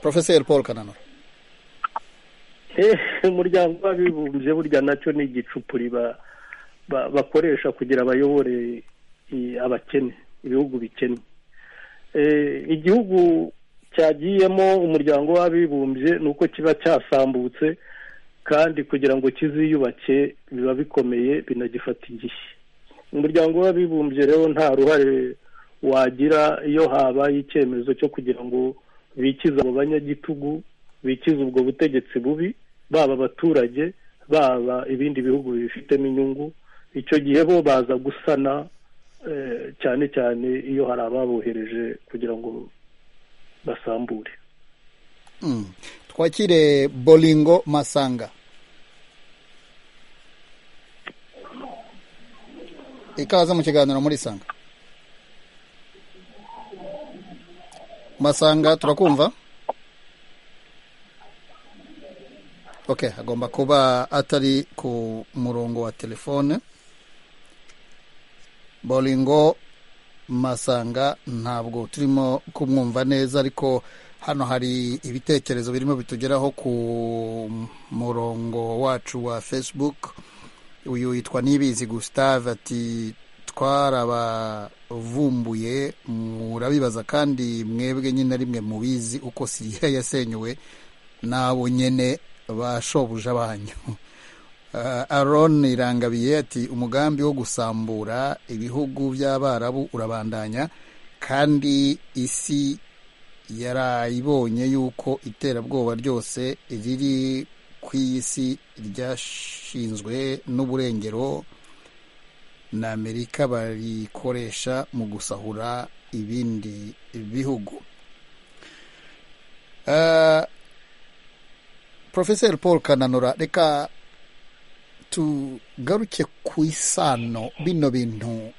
porofeseri paul kananura umuryango w'abibumbye burya nacyo ni igicupuri bakoresha kugira bayobore abakene ibihugu bikennye igihugu cyagiyemo umuryango w'abibumbye ni uko kiba cyasambutse kandi kugira ngo kiziyubake biba bikomeye binagifata igihe umuryango w'abibumbye rero nta ruhare wagira iyo habaye icyemezo cyo kugira ngo bikize abo banyagitugu bikize ubwo butegetsi bubi baba abaturage baba ibindi bihugu bifitemo inyungu icyo gihe bo baza gusana cyane cyane iyo hari ababohereje kugira ngo basambure twakire boringo masanga ikaze mu kiganiro muri sanga masanga turakumva ok agomba kuba atari ku murongo wa telefone boringo masanga ntabwo turimo kumwumva neza ariko hano hari ibitekerezo birimo bitugeraho ku murongo wacu wa facebook uyu yitwa nibizi gustave ati twarabavumbuye murabibaza kandi mwebwe nyine rimwe mubizi uko siriya yasenyuwe nabo nyine bashobuja banyu aron irangabiye ati umugambi wo gusambura ibihugu by'abarabu urabandanya kandi isi yarayibonye yuko iterabwoba ryose riri ku iyi si ryashinzwe n'uburengero na amerika barikoresha mu gusahura ibindi bihugu porofeseri paul kananura reka tugaruke ku isano bino bintu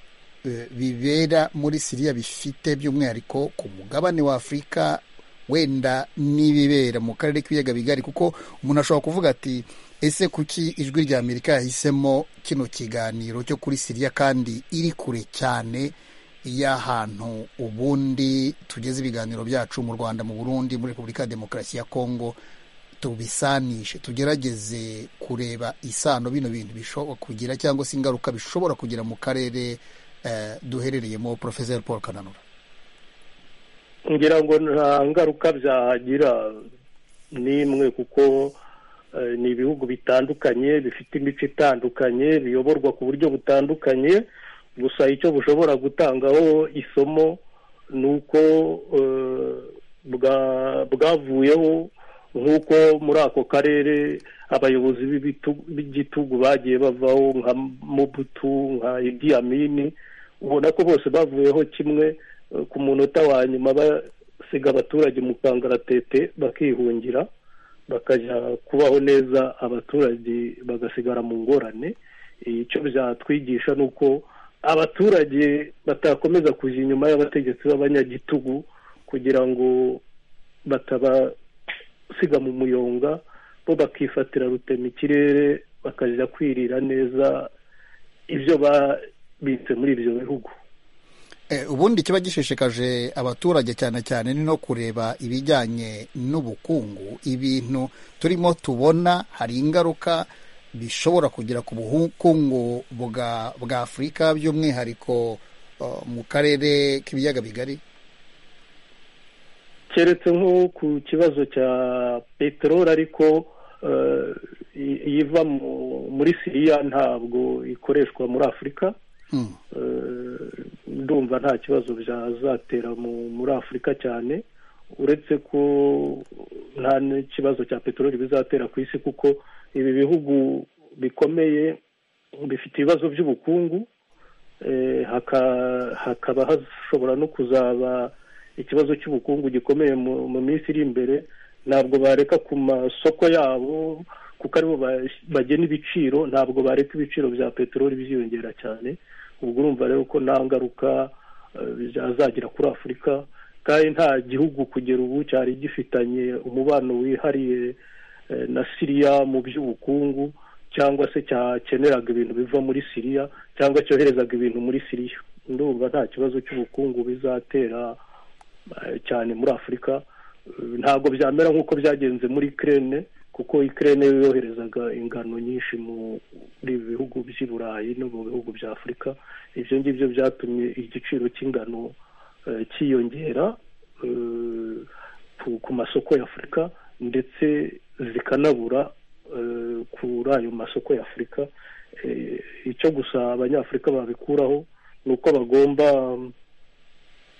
bibera muri siriya bifite by'umwihariko ku mugabane wa afurika wenda n'ibibera mu karere k'ibiyaga bigari kuko umuntu ashobora kuvuga ati ese kuki ijwi rya amerika yahisemo kino kiganiro cyo kuri siriya kandi iri kure cyane y'ahantu ubundi tugeze ibiganiro byacu mu rwanda mu burundi muri repubulika ya demokarasi ya kongo tubisanishe tugerageze kureba isano bino bintu bishobora kugira cyangwa se ingaruka bishobora kugira mu karere duherereyemo porofeseri paul kananura ngira ngo nta ngaruka byahagira n'imwe kuko ni ibihugu bitandukanye bifite imico itandukanye biyoborwa ku buryo butandukanye gusa icyo bushobora gutangaho isomo ni uko bwavuyeho nk'uko muri ako karere abayobozi b'igitugu bagiye bavaho nka mubutu nka idi amini ubona ko bose bavuyeho kimwe ku munota wa nyuma basiga abaturage mu kangaratete bakihungira bakajya kubaho neza abaturage bagasigara mu ngorane icyo byatwigisha ni uko abaturage batakomeza kujya inyuma y'abategetsi b'abanyagitugu kugira ngo bataba siga mu muyonga bo bakifatira rutema ikirere bakajya kwirira neza ibyo babitse muri ibyo bihugu ubundi kiba gishishikaje abaturage cyane cyane ni no kureba ibijyanye n'ubukungu ibintu turimo tubona hari ingaruka bishobora kugira ku bukungu bwa afurika by'umwihariko mu karere k'ibiyaga bigari keretse nko ku kibazo cya peteroli ariko iva muri siriya ntabwo ikoreshwa muri afurika ndumva nta kibazo byazatera muri afurika cyane uretse ko nta n'ikibazo cya peteroli bizatera ku isi kuko ibi bihugu bikomeye bifite ibibazo by'ubukungu hakaba hashobora no kuzaba ikibazo cy'ubukungu gikomeye mu minsi iri imbere ntabwo bareka ku masoko yabo kuko aribo bagena ibiciro ntabwo bareka ibiciro bya peteroli byiyongera cyane ubwo urumva rero ko nta ngaruka byazagira kuri afurika kandi nta gihugu kugera ubu cyari gifitanye umubano wihariye na siriya mu by'ubukungu cyangwa se cyakeneraga ibintu biva muri siriya cyangwa cyoherezaga ibintu muri siriya ndumva nta kibazo cy'ubukungu bizatera cyane muri afurika ntabwo byamera nk'uko byagenze muri kirene kuko ikirere yoherezaga ingano nyinshi muri ibi bihugu by'i burayi no mu bihugu bya afurika ibyo ngibyo byatumye igiciro cy'ingano cyiyongera ku masoko y'afurika ndetse zikanabura kuri ayo masoko y'afurika icyo gusa abanyafurika babikuraho ni uko bagomba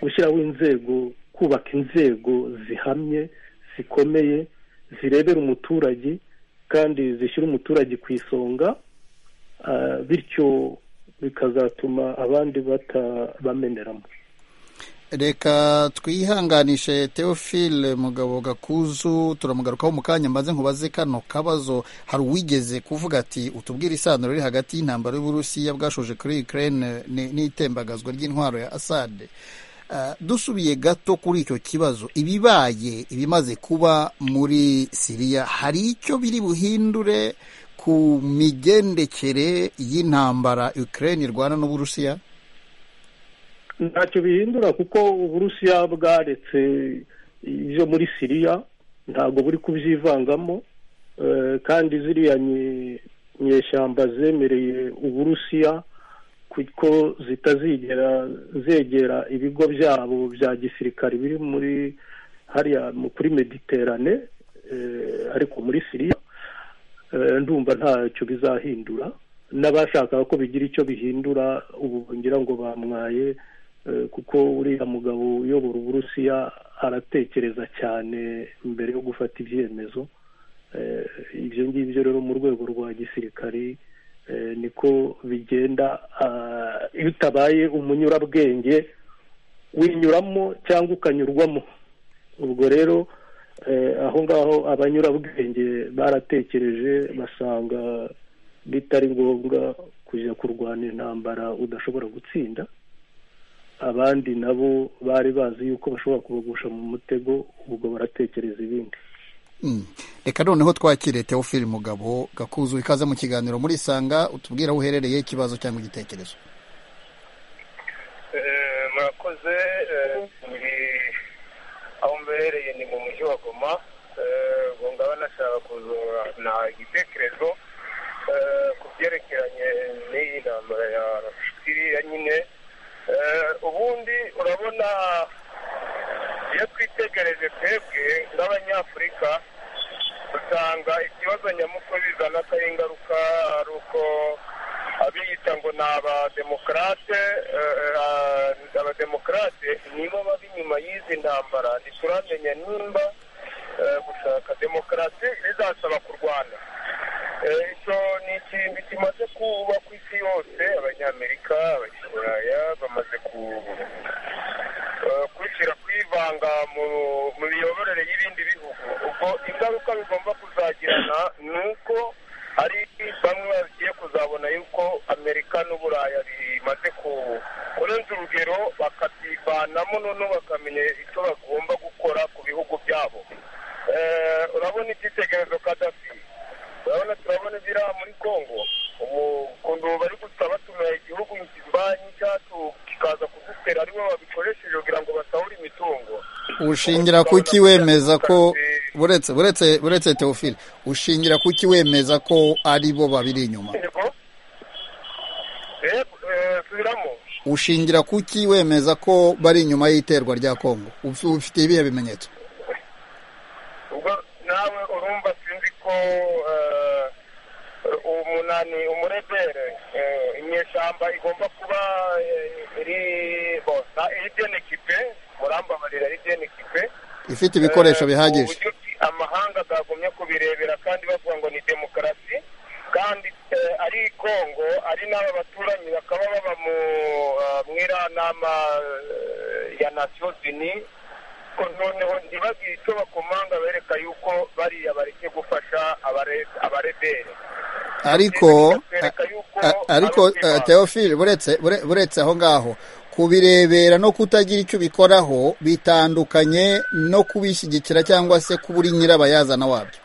gushyiraho inzego kubaka inzego zihamye zikomeye zirebera umuturage kandi zishyira umuturage ku isonga bityo bikazatuma abandi batabameneramo reka twihanganishe teofile mugabo gakuzu turamugarukaho mu kanya maze nkubaze kano kabazo hari uwigeze kuvuga ati utubwire isano riri hagati y'intambara y'uburusiya bwashoje kuri ukraine n'itembagazwa ry'intwaro ya asade dusubiye gato kuri icyo kibazo ibibaye ibimaze kuba muri siriya hari icyo biri buhindure ku migendekere y'intambara ukraine irwana n'uburusiya ntacyo bihindura kuko uburusiya bwaretse ibyo muri siriya ntabwo buri kubyivangamo kandi ziriya inyeshyamba zemereye uburusiya kuko zitazigera zegera ibigo byabo bya gisirikare biri muri hariya mu- kuri mediterane eh, ariko muri siriya Eh, ndumva ntacyo bizahindura n'abashakaga ko bigira icyo bihindura ubu ngira ngo bamwaye eh, kuko uriya mugabo uyobora uburusiya aratekereza cyane mbere yo gufata ibyemezo Eh, ibyo ngibyo rero mu rwego rwa gisirikari eh, niko bigenda ah, iyo utabaye umunyurabwenge winyuramo cyangwa ukanyurwamo ubwo rero eh, aho ngaho abanyurabwenge baratekereje basanga bitari ngombwa kujya kurwana intambara udashobora gutsinda abandi nabo bari bazi yuko bashobora kubagusha mu mutego ubwo baratekereza ibindi Mm. reka noneho twakire teofili mugabo gakuzu ikaze mu kiganiro muri isanga utubwira aho uherereye ikibazo cyangwa igitekerezo Eh, murakoze eh, ni- aho mbereye ni mu mujyi wa goma Eh, ubwo ngaba nashaka kuzana igitekerezo eh, ku byerekeranye n'iyi ntambara ya siriya nyine Eh, ubundi urabona iyo twitegereje twebwe nk'abanyafurika usanga ikibazo nyamukuru bizana atari ingaruka ari uko abiyita ngo ni abademokarate eh, ah, abademokarate nibo baba inyuma y'izi ntambara ntituramenya nimba eh, gushaka demokarasi bizasaba kurwana Eh, icyo ni ikintu kimaze kuba ku isi yose abanyamerika abanyaburaya bamaze ku eh, kwishyira kwivanga mu mu miyoborere y'ibindi bihugu ubwo ingaruka bigomba kuzagirana ni uko hari bamwe bagiye kuzabona yuko amerika n'uburaya bimaze ku- kurenza urugero bakabyivanamo noneho bakamenya icyo bagomba gukora ku bihugu byabo Eh, urabona icyitegererezo kadafi urabona turabona biriya muri congo ubu ukuntu bari gusaba tumeha igihugu kibanyi cyacu kikaza kudutera aribo babikoresheje kugira ngo basahure imitungo ushingira kuki wemeza ko buretse buretse buretse teofili ushingira kuki wemeza ko ari bo babiri inyuma yego Eh, eh, subiramo ushingira kuki wemeza ko bari inyuma y'iterwa rya kongo Uf- ufite ibihe bimenyetso ubwo nawe urumva sinzi ko eh, umunani umurebere eh, inyeshyamba igomba kuba eh, iri bo na- iri bien equipe murambabarira iri bien equipe ifite ibikoresho bihagije uburyo ki amahanga agagumye kubirebera kandi bavuga ngo ni demokarasi kandi eh, ari i kongo ari n'aba baturanyi bakaba baba mu eh, mwiriya nama eh, ya nasiyo zini ko noneho ntibagire icyo bakomanga bereka yuko bariya bareke gufasha abare- abarebere ariko Bakwereka yuko a- ariko ari ukwibanza. teofili buretse bure- buretse aho ngaho kubirebera no kutagira icyo ubikoraho bitandukanye no kubishyigikira cyangwa se kubura nyirabayazana wabyo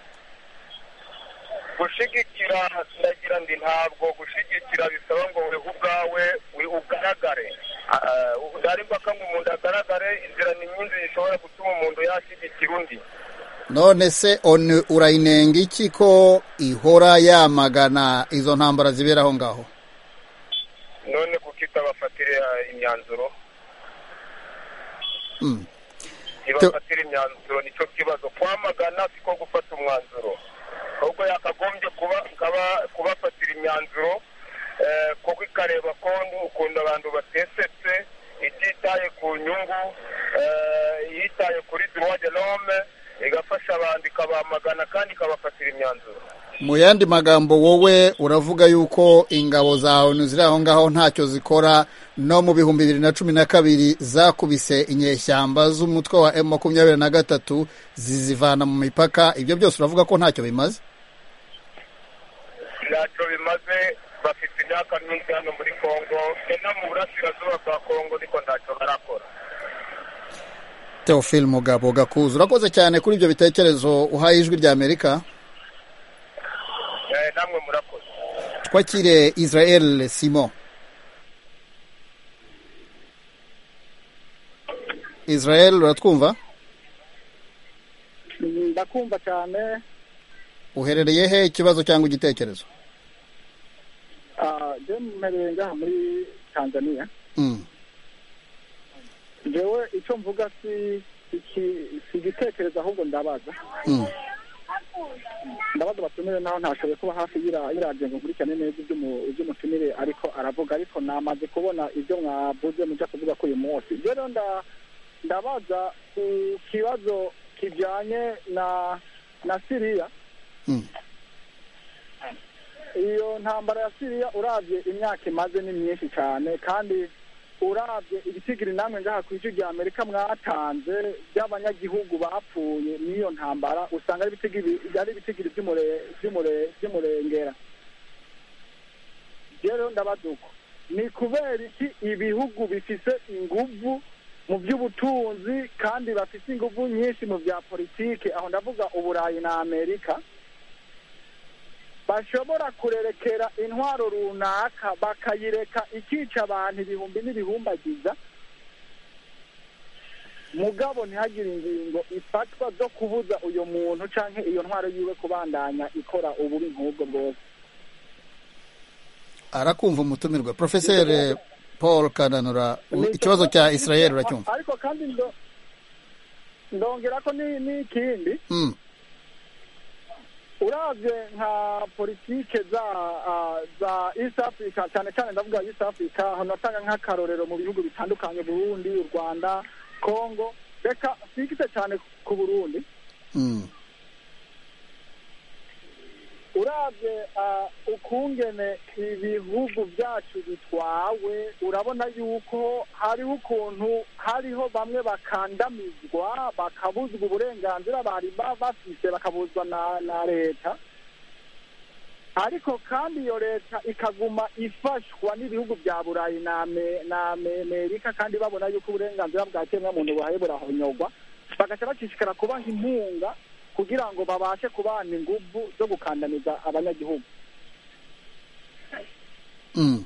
gushigikira ndagira ndi ntabwo gushigikira bisaba ngo wewe ubwawe we ugaragare Ah, ndari mpaka ngo umuntu agaragare inzira ni nyinshi zishobora gutuma umuntu yashyigikira undi none se onu urayinenga iki ko ihora yamagana izo ntambara zibera aho ngaho none kukita bafatire imyanzuro Mm. ntibafatire imyanzuro nicyo kibazo kwamagana siko gufata umwanzuro ahubwo yakagombye kuba kaba- kubafatira imyanzuro eh, kuko ikareba ko nu- ukuntu abantu batesetse ititaye ku nyungu eh, yitaye kuri droit de l'homme igafasha abantu ikabamagana kandi ikabafatira imyanzuro mu yandi magambo wowe uravuga yuko ingabo za onu ziri aho ngaho ntacyo zikora no mu bihumbi bibiri na cumi na kabiri zakubise inyeshyamba z'umutwe wa emu makumyabiri na gatatu zizivana mu mipaka ibyo byose uravuga ko ntacyo bimaze ntacyo bimaze bafite imyaka myinshi hano muri congo ni no mu burasirazuba bwa congo ariko ntacyo barakora teofili mugabo gakuza urakoze cyane kuri ibyo bitekerezo uhaye ijwi rya amerika Eh, namwe murakoze twakire israel simon israel uratwumva ndakumva cyane uherereye he ikibazo cyangwa igitekerezo mu merenga muri tanzania jewe icyo mvuga si iki- si igitekerezo ahubwo ndabaza ndabaza abatumire naho ntashoboye kuba hafi y'ira- y'iradiyo ngo nkurikirane neza iby'umu- iby'umutumire ariko aravuga ariko namaze kubona ibyo mwavuze mujya kuvuga ko uyu munsi ibyo rero nda- ndabaza ku kibazo kijyanye na na siriya iyo ntambara ya siriya urabye imyaka imaze ni myinshi cyane kandi urabye ibitigiri namwe ngaha ku isi rya amerika mwatanze by'abanyagihugu bapfuye n'iyo ntambara usanga ari ibitigiri byari ibitigiri by'umure- by'umure- by'umurengera rero ndabaza uko ni kubera iki ibihugu bifite inguvu mu by'ubutunzi kandi bafite inguvu nyinshi mu bya politike aho ndavuga uburayi na amerika bashobora kurerekera intwaro runaka bakayireka ikica abantu ibihumbi n'ibihumbagiza mugabo ntihagire ingingo ifatwa zo kubuza uyu muntu cyangwa iyo ntwaro yiwe kubandanya ikora ububi nk'ubwo bwose arakumva umutumirwa porofeseri paul kananura u- ikibazo cya israel uracyumva ariko kandi ndo- ndongera ko ni- n'ikindi Mm, uravye nka politike za ah, za east africa cyane cyane ndavuga east africa aho natanga nk'akarorero mu bihugu bitandukanye burundi u rwanda congo reka sikite cyane ku burundi mm, uravye ah, ukungene ibihugu byacu bitwawe urabona yuko hariho ukuntu hariho bamwe bakandamizwa bakabuzwa uburenganzira bari ba- bafise bakabuzwa na na leta ariko kandi iyo leta ikaguma ifashwa n'ibihugu bya burayi na Ame- na Ame- amerika kandi babona yuko uburenganzira bwa kiremwamuntu buhaye burahonyogwa bagaca bacishikara kubaha inkunga kugira ngo babashe kubana inguvu zo gukandamiza abanyagihugu mm.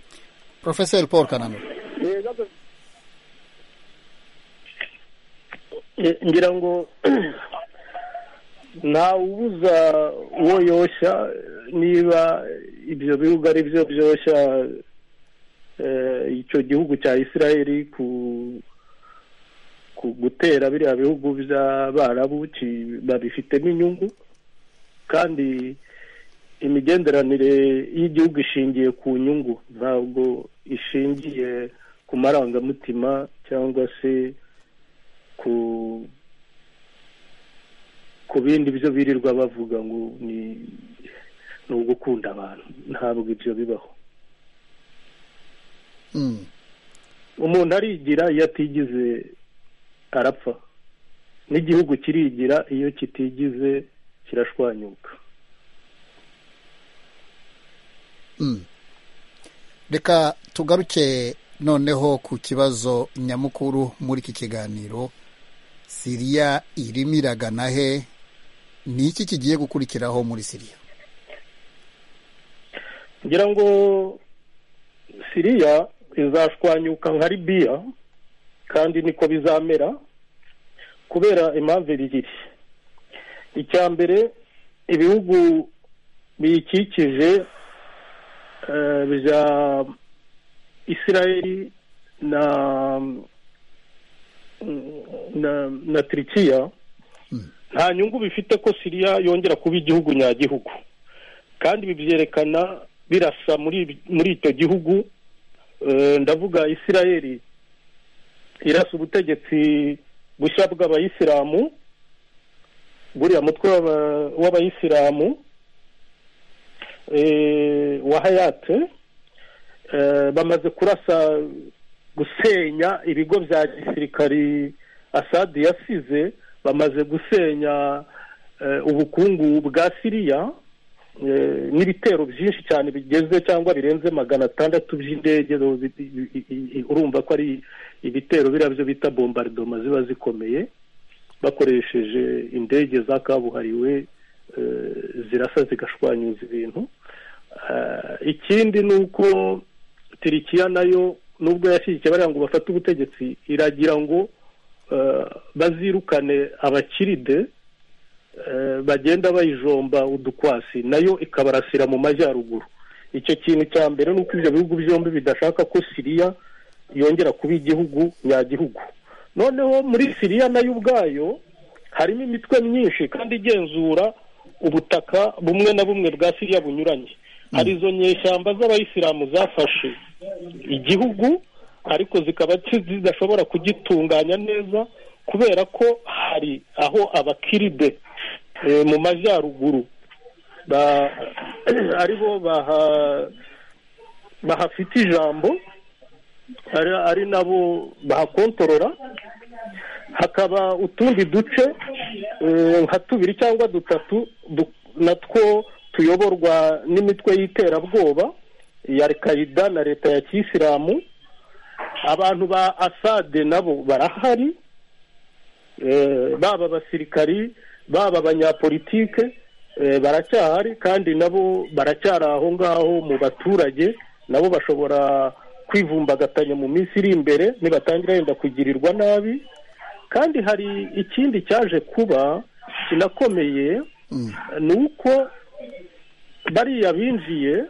porofeseri paul kananura Ni ibibazo Eh, ngira ngo ntawubuza uwo yoshya eh, niba ibyo bihugu ari byo byoshya eh, icyo gihugu cya isirayeli ku ku gutera biriya bihugu by'abarabu ki- babifitemo inyungu kandi imigenderanire y'igihugu ishingiye ku nyungu ntabwo ishingiye ku marangamutima cyangwa se ku ku bindi byo birirwa bavuga ngo ni ni ugukunda abantu ntabwo ibyo bibaho Mm, umuntu arigira iyo atigize arapfa n'igihugu kirigira iyo kitigize kirashwanyuka mm. reka tugaruke noneho ku kibazo nyamukuru muri iki kiganiro siriya irimo iragana he ni iki kigiye gukurikiraho muri siriya ngira ngo siriya izashwanyuka nka libiya kandi niko bizamera kubera impamvu ebyiri icya mbere ibihugu biyikikije eh, bya isirayeli na na, na turikiya nta nyungu bifite ko siriya yongera kuba igihugu nyagihugu kandi ibi byerekana birasa muri muri icyo gihugu Eh, ndavuga isirayeli irasa ubutegetsi bushya bw'abayisilamu buriya mutwe w'aba- w'abayisilamu eh, wa hayate eh, bamaze kurasa gusenya ibigo bya gisirikari asadi yasize bamaze gusenya eh, ubukungu bwa siriya Eh, n'ibitero byinshi cyane bigeze cyangwa birenze magana atandatu by'indege zo- bi- bi- bi- bi- urumva ko ari ibitero biriya byo bita bombardoma ziba zikomeye bakoresheje indege za kabuhariwe eh, zirasa zigashwanyuza ibintu Eh, ikindi ni uko tirikiya nayo nubwo yashyigikiye bariya ngo bafate ubutegetsi iragira ngo eh, bazirukane abakiride eh, bagenda bayijomba udukwasi nayo ikabarasira mu majyaruguru icyo kintu cya mbere ni uko ibyo bihugu byombi bidashaka ko siriya yongera kuba igihugu nyagihugu noneho muri siriya nayo ubwayo harimo imitwe myinshi kandi igenzura ubutaka bumwe na bumwe bwa siriya bunyuranye hari izo nyeshyamba z'abayisilamu zafashe igihugu ariko zikaba zidashobora kugitunganya neza kubera ko hari aho abakiride eh, mu majyaruguru ba- aribo baha- bahafite ijambo ari ari nabo bahakontorora hakaba utundi duce eh, nka tubiri cyangwa dutatu du- natwo tuyoborwa n'imitwe y'iterabwoba ya al-qaida na leta ya kiyisilamu abantu ba asade nabo barahari Eh, baba abasirikari baba abanyapolitike eh, baracyahari kandi nabo baracyari aho ngaho mu baturage nabo bashobora kwivumbagatanya mu minsi iri imbere nibatangira yenda kugirirwa nabi kandi hari ikindi cyaje kuba kinakomeye ni uko bariya binjiye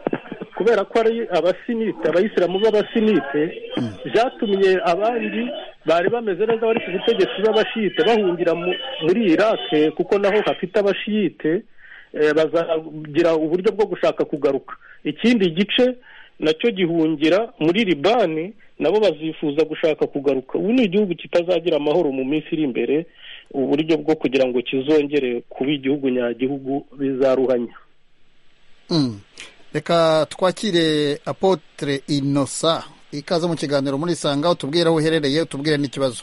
kubera ko ari abasinite abayisilamu b'abasinite byatumye abandi bari bameze neza bari ku butegetsi b'abashiyite bahungira mu- muri irake kuko naho hafite abashiyite eh, bazagira uburyo bwo gushaka kugaruka ikindi gice nacyo gihungira muri libani nabo bazifuza gushaka kugaruka ubu ni igihugu kitazagira amahoro mu minsi iri imbere uburyo bwo kugira ngo kizongere kuba igihugu nyagihugu bizaruhanya Mm. reka twakire apotre inosa ikaze mu kiganiro muri sanga utubwire aho uherereye utubwire n'ikibazo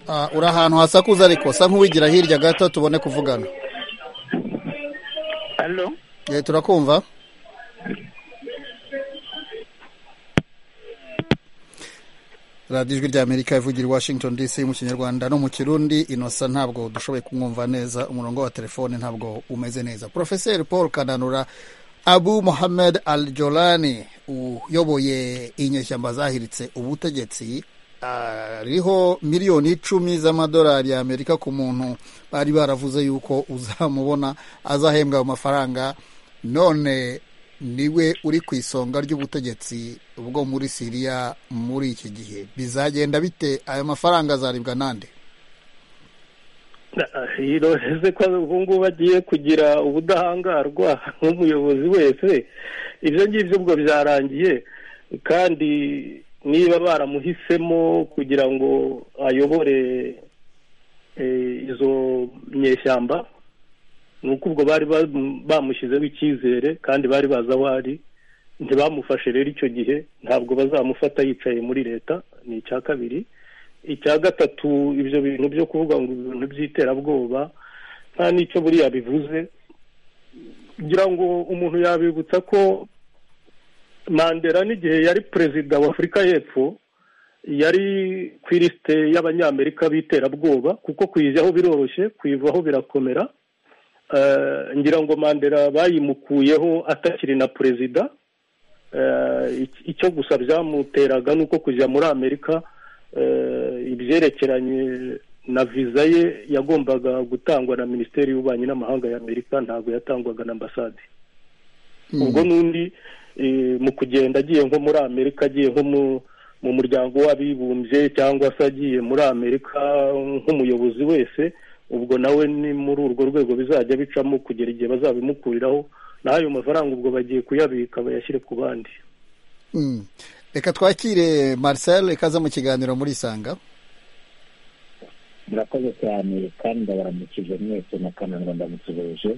Ah, uri ahantu hasakuza ariko sa nk'uwigira hirya gato tubone kuvugana Halo, Eh, turakumva radiyo ijwi ry'amerika ivugira i washington dc mu kinyarwanda no mu kirundi inosa ntabwo dushoboye kumwumva neza umurongo wa telefone ntabwo umeze neza porofeseri paul kananura abu mohamed al jolani uyoboye inyeshyamba zahiritse ubutegetsi ariho miliyoni icumi z'amadolari y'amerika ku muntu bari baravuze yuko uzamubona azahembwa ayo mafaranga none niwe uri ku isonga ry'ubutegetsi bwo muri siriya muri iki gihe bizagenda bite ayo mafaranga azaribwa nande iroreze ko ubu ngubu agiye kugira ubudahangarwa nk'umuyobozi wese ibyo ngibyo ubwo byarangiye kandi niba baramuhisemo kugira ngo ayobore eh, izo nyeshyamba ni uko ubwo bari bam- bamushyizeho icyizere kandi bari bazi aho ari ntibamufashe rero icyo gihe ntabwo bazamufata yicaye muri leta ni icya kabiri icya gatatu ibyo bintu byo kuvuga ngo ibintu by'iterabwoba nta n'icyo buriya bivuze kugira ngo umuntu yabibutsa ko mandela n'igihe yari perezida wa afurika y'epfo yari ku irisite y'abanyamerika b'iterabwoba kuko kuyijyaho biroroshye kuyivaho birakomera Eh, ngira ngo mandela bayimukuyeho atakiri na perezida Eh, ic- icyo gusa byamuteraga ni uko kujya muri amerika eh, ibyerekeranye na viza ye yagombaga gutangwa na minisiteri y'ububanyi n'amahanga y'amerika ntabwo yatangwaga na ambasade ubwo n'undi eh, mu kugenda agiye nko muri amerika agiye nko mu- mu muryango w'abibumbye cyangwa se agiye muri amerika nk'umuyobozi wese ubwo nawe ni muri urwo rwego bizajya bicamo kugera igihe bazabimukuriraho naho ayo mafaranga ubwo bagiye kuyabika bayashyire ku bandi Mm. reka twakire marcel ikaze mu kiganiro muri isanga murakoze cyane kandi ndabaramukije mwese na kananwa ndamukijije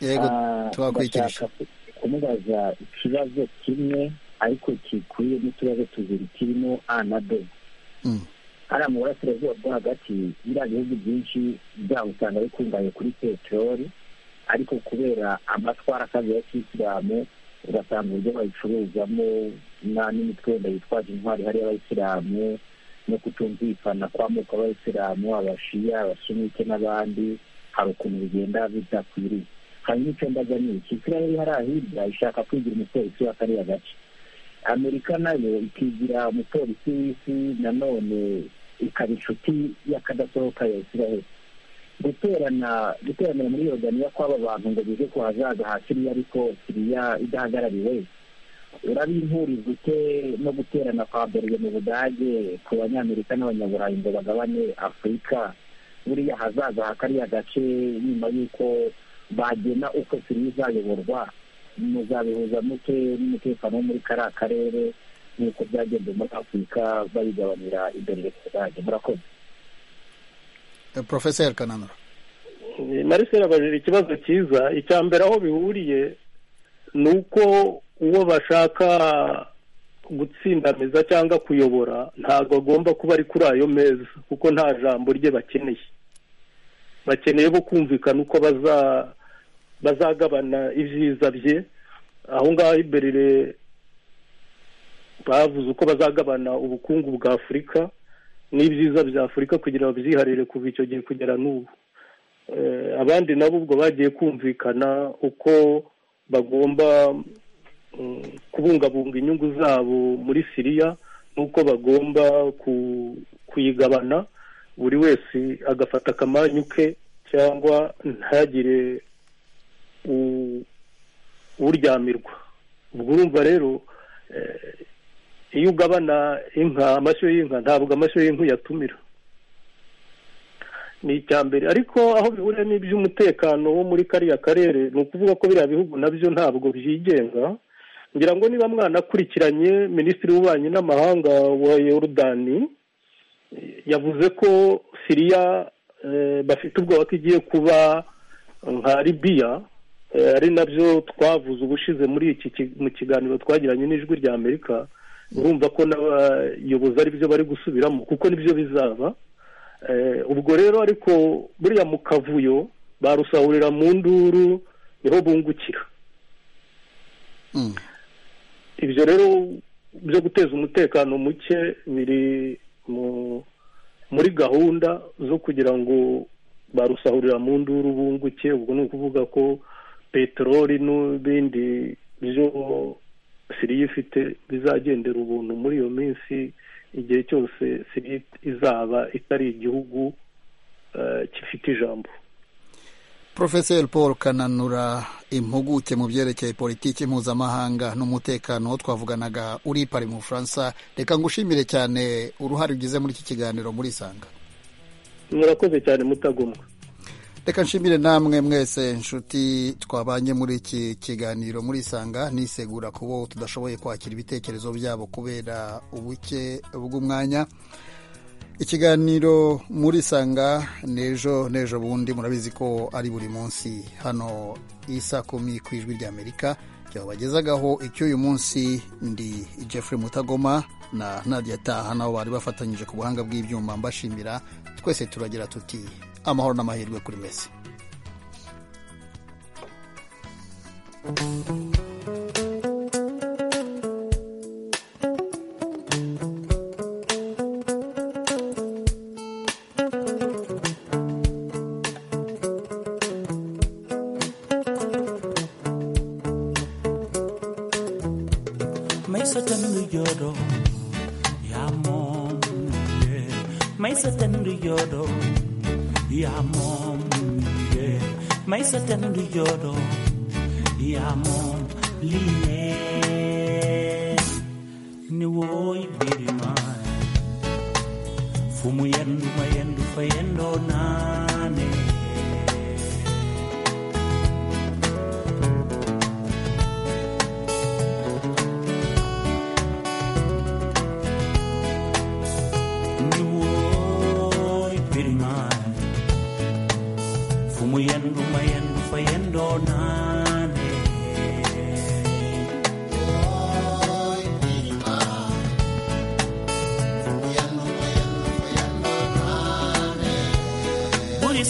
yego Ah, tubakurikirije ndashaka ku- kumubaza ikibazo kimwe ariko gikwiye n'utubazo tubiri kirimo a na b Mm. hariya mu burasirazuba bwo hagati biriya bihugu byinshi byaho usanga bikungahaye kuri peteroli ariko kubera amatwara akazi ya kisilamu ugasanga uburyo bayicuruzamo na- n'imitwenda yitwaje intwari hariya abayisilamu no kutumvikana kw'amoko abayisilamu abashiya abasunike n'abandi hari ukuntu bigenda bidakwiriye hanyuma icyo mbaga ni iki isiraheli hariya hirya ishaka kwigira umupolisi wa kariya gace amerika nayo ikigira umupolisi w'isi nanone ikaba inshuti y'akadasohoka ya isiraheli guterana guteranira muri yordaniya kw'aba bantu ngo bige ku hazaza ha siriya ariko siriya idahagarariwe urabimpuriza ute no guterana kwa berge mu budage ku banyamerika n'abanyaburayi ngo bagabane afurika buriya hazaza ha kariya gace nyuma y'uko bagena uko siriya izayoborwa muzabihuza mute n'umutekano wo muri kariya karere nk'uko byagenze muri afurika bayigabanira imbere mu budage murakoze porofeseri kananura marisera abajije ikibazo cyiza icya mbere aho bihuriye ni uko uwo bashaka gutsindamiza cyangwa kuyobora ntabwo agomba kuba ari kuri ayo meza kuko nta jambo rye bakeneye bakeneye bo kumvikana uko bazagabana ibyiza bye aho ngaho imbere bavuze uko bazagabana ubukungu bwa afurika n'ibyiza bya afurika kugira ngo babyiharire kuva icyo gihe kugera n'ubu abandi nabo ubwo bagiye kumvikana uko bagomba kubungabunga inyungu zabo muri siriya n'uko bagomba kuyigabana buri wese agafata akamanyu ke cyangwa ntagire uryamirwa ubwo urumva rero iyo ugabana inka amashyo y'inka ntabwo amashyo y'inka uyatumira ni icya mbere ariko aho bihuriye n'iby'umutekano wo muri kariya karere ni ukuvuga ko biriya bihugu nabyo ntabwo byigenga ngira ngo niba mwanakurikiranye minisitiri w'ububanyi n'amahanga wa yorudani yavuze ko siriya bafite ubwoba ko igiye kuba nka libiya ari nabyo twavuze ubushize muri iki mu kiganiro twagiranye n'ijwi rya amerika urumva ko n'abayobozi ari byo bari gusubiramo kuko nibyo bizaba ubwo rero ariko buriya mu kavuyo barusahurira mu nduru niho bungukira ibyo rero byo guteza umutekano muke biri muri gahunda zo kugira ngo barusahurira mu nduru bunguke ubwo ni ukuvuga ko peteroli n'ibindi byo siriya ifite bizagendera ubuntu muri iyo minsi igihe cyose siriya izaba itari igihugu gifite ijambo porofeseri paul kananura impuguke mu byerekeye politiki mpuzamahanga n'umutekano wo twavuganaga uri pari mu bufaransa reka ngushimire cyane uruhare ugize muri iki kiganiro muri isanga murakoze cyane mutagomwa reka nshimire namwe mwese inshuti twabanye muri iki kiganiro muri isanga nisegura kubo tudashoboye kwakira ibitekerezo byabo kubera ubuke bw'umwanya ikiganiro muri isanga n'ejo n'ejo bundi murabizi ko ari buri munsi hano isa kumi ku ijwi ry'amerika byabagezagaho icy'uyu munsi ndi jeffrey mutagoma na nadia taha nabo bari bafatanyije ku buhanga bw'ibyuma mbashimira twese turagira tuti amahoro n'amahirwe kuri mesi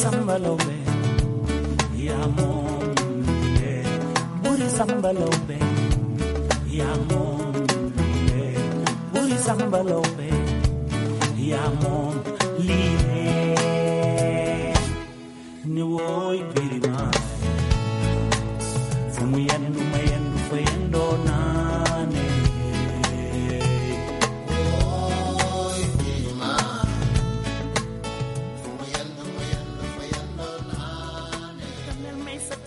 sambalobe yamomile buri sambalobe yamomile buri sambalobe yamomile ni woy birima fumuyanno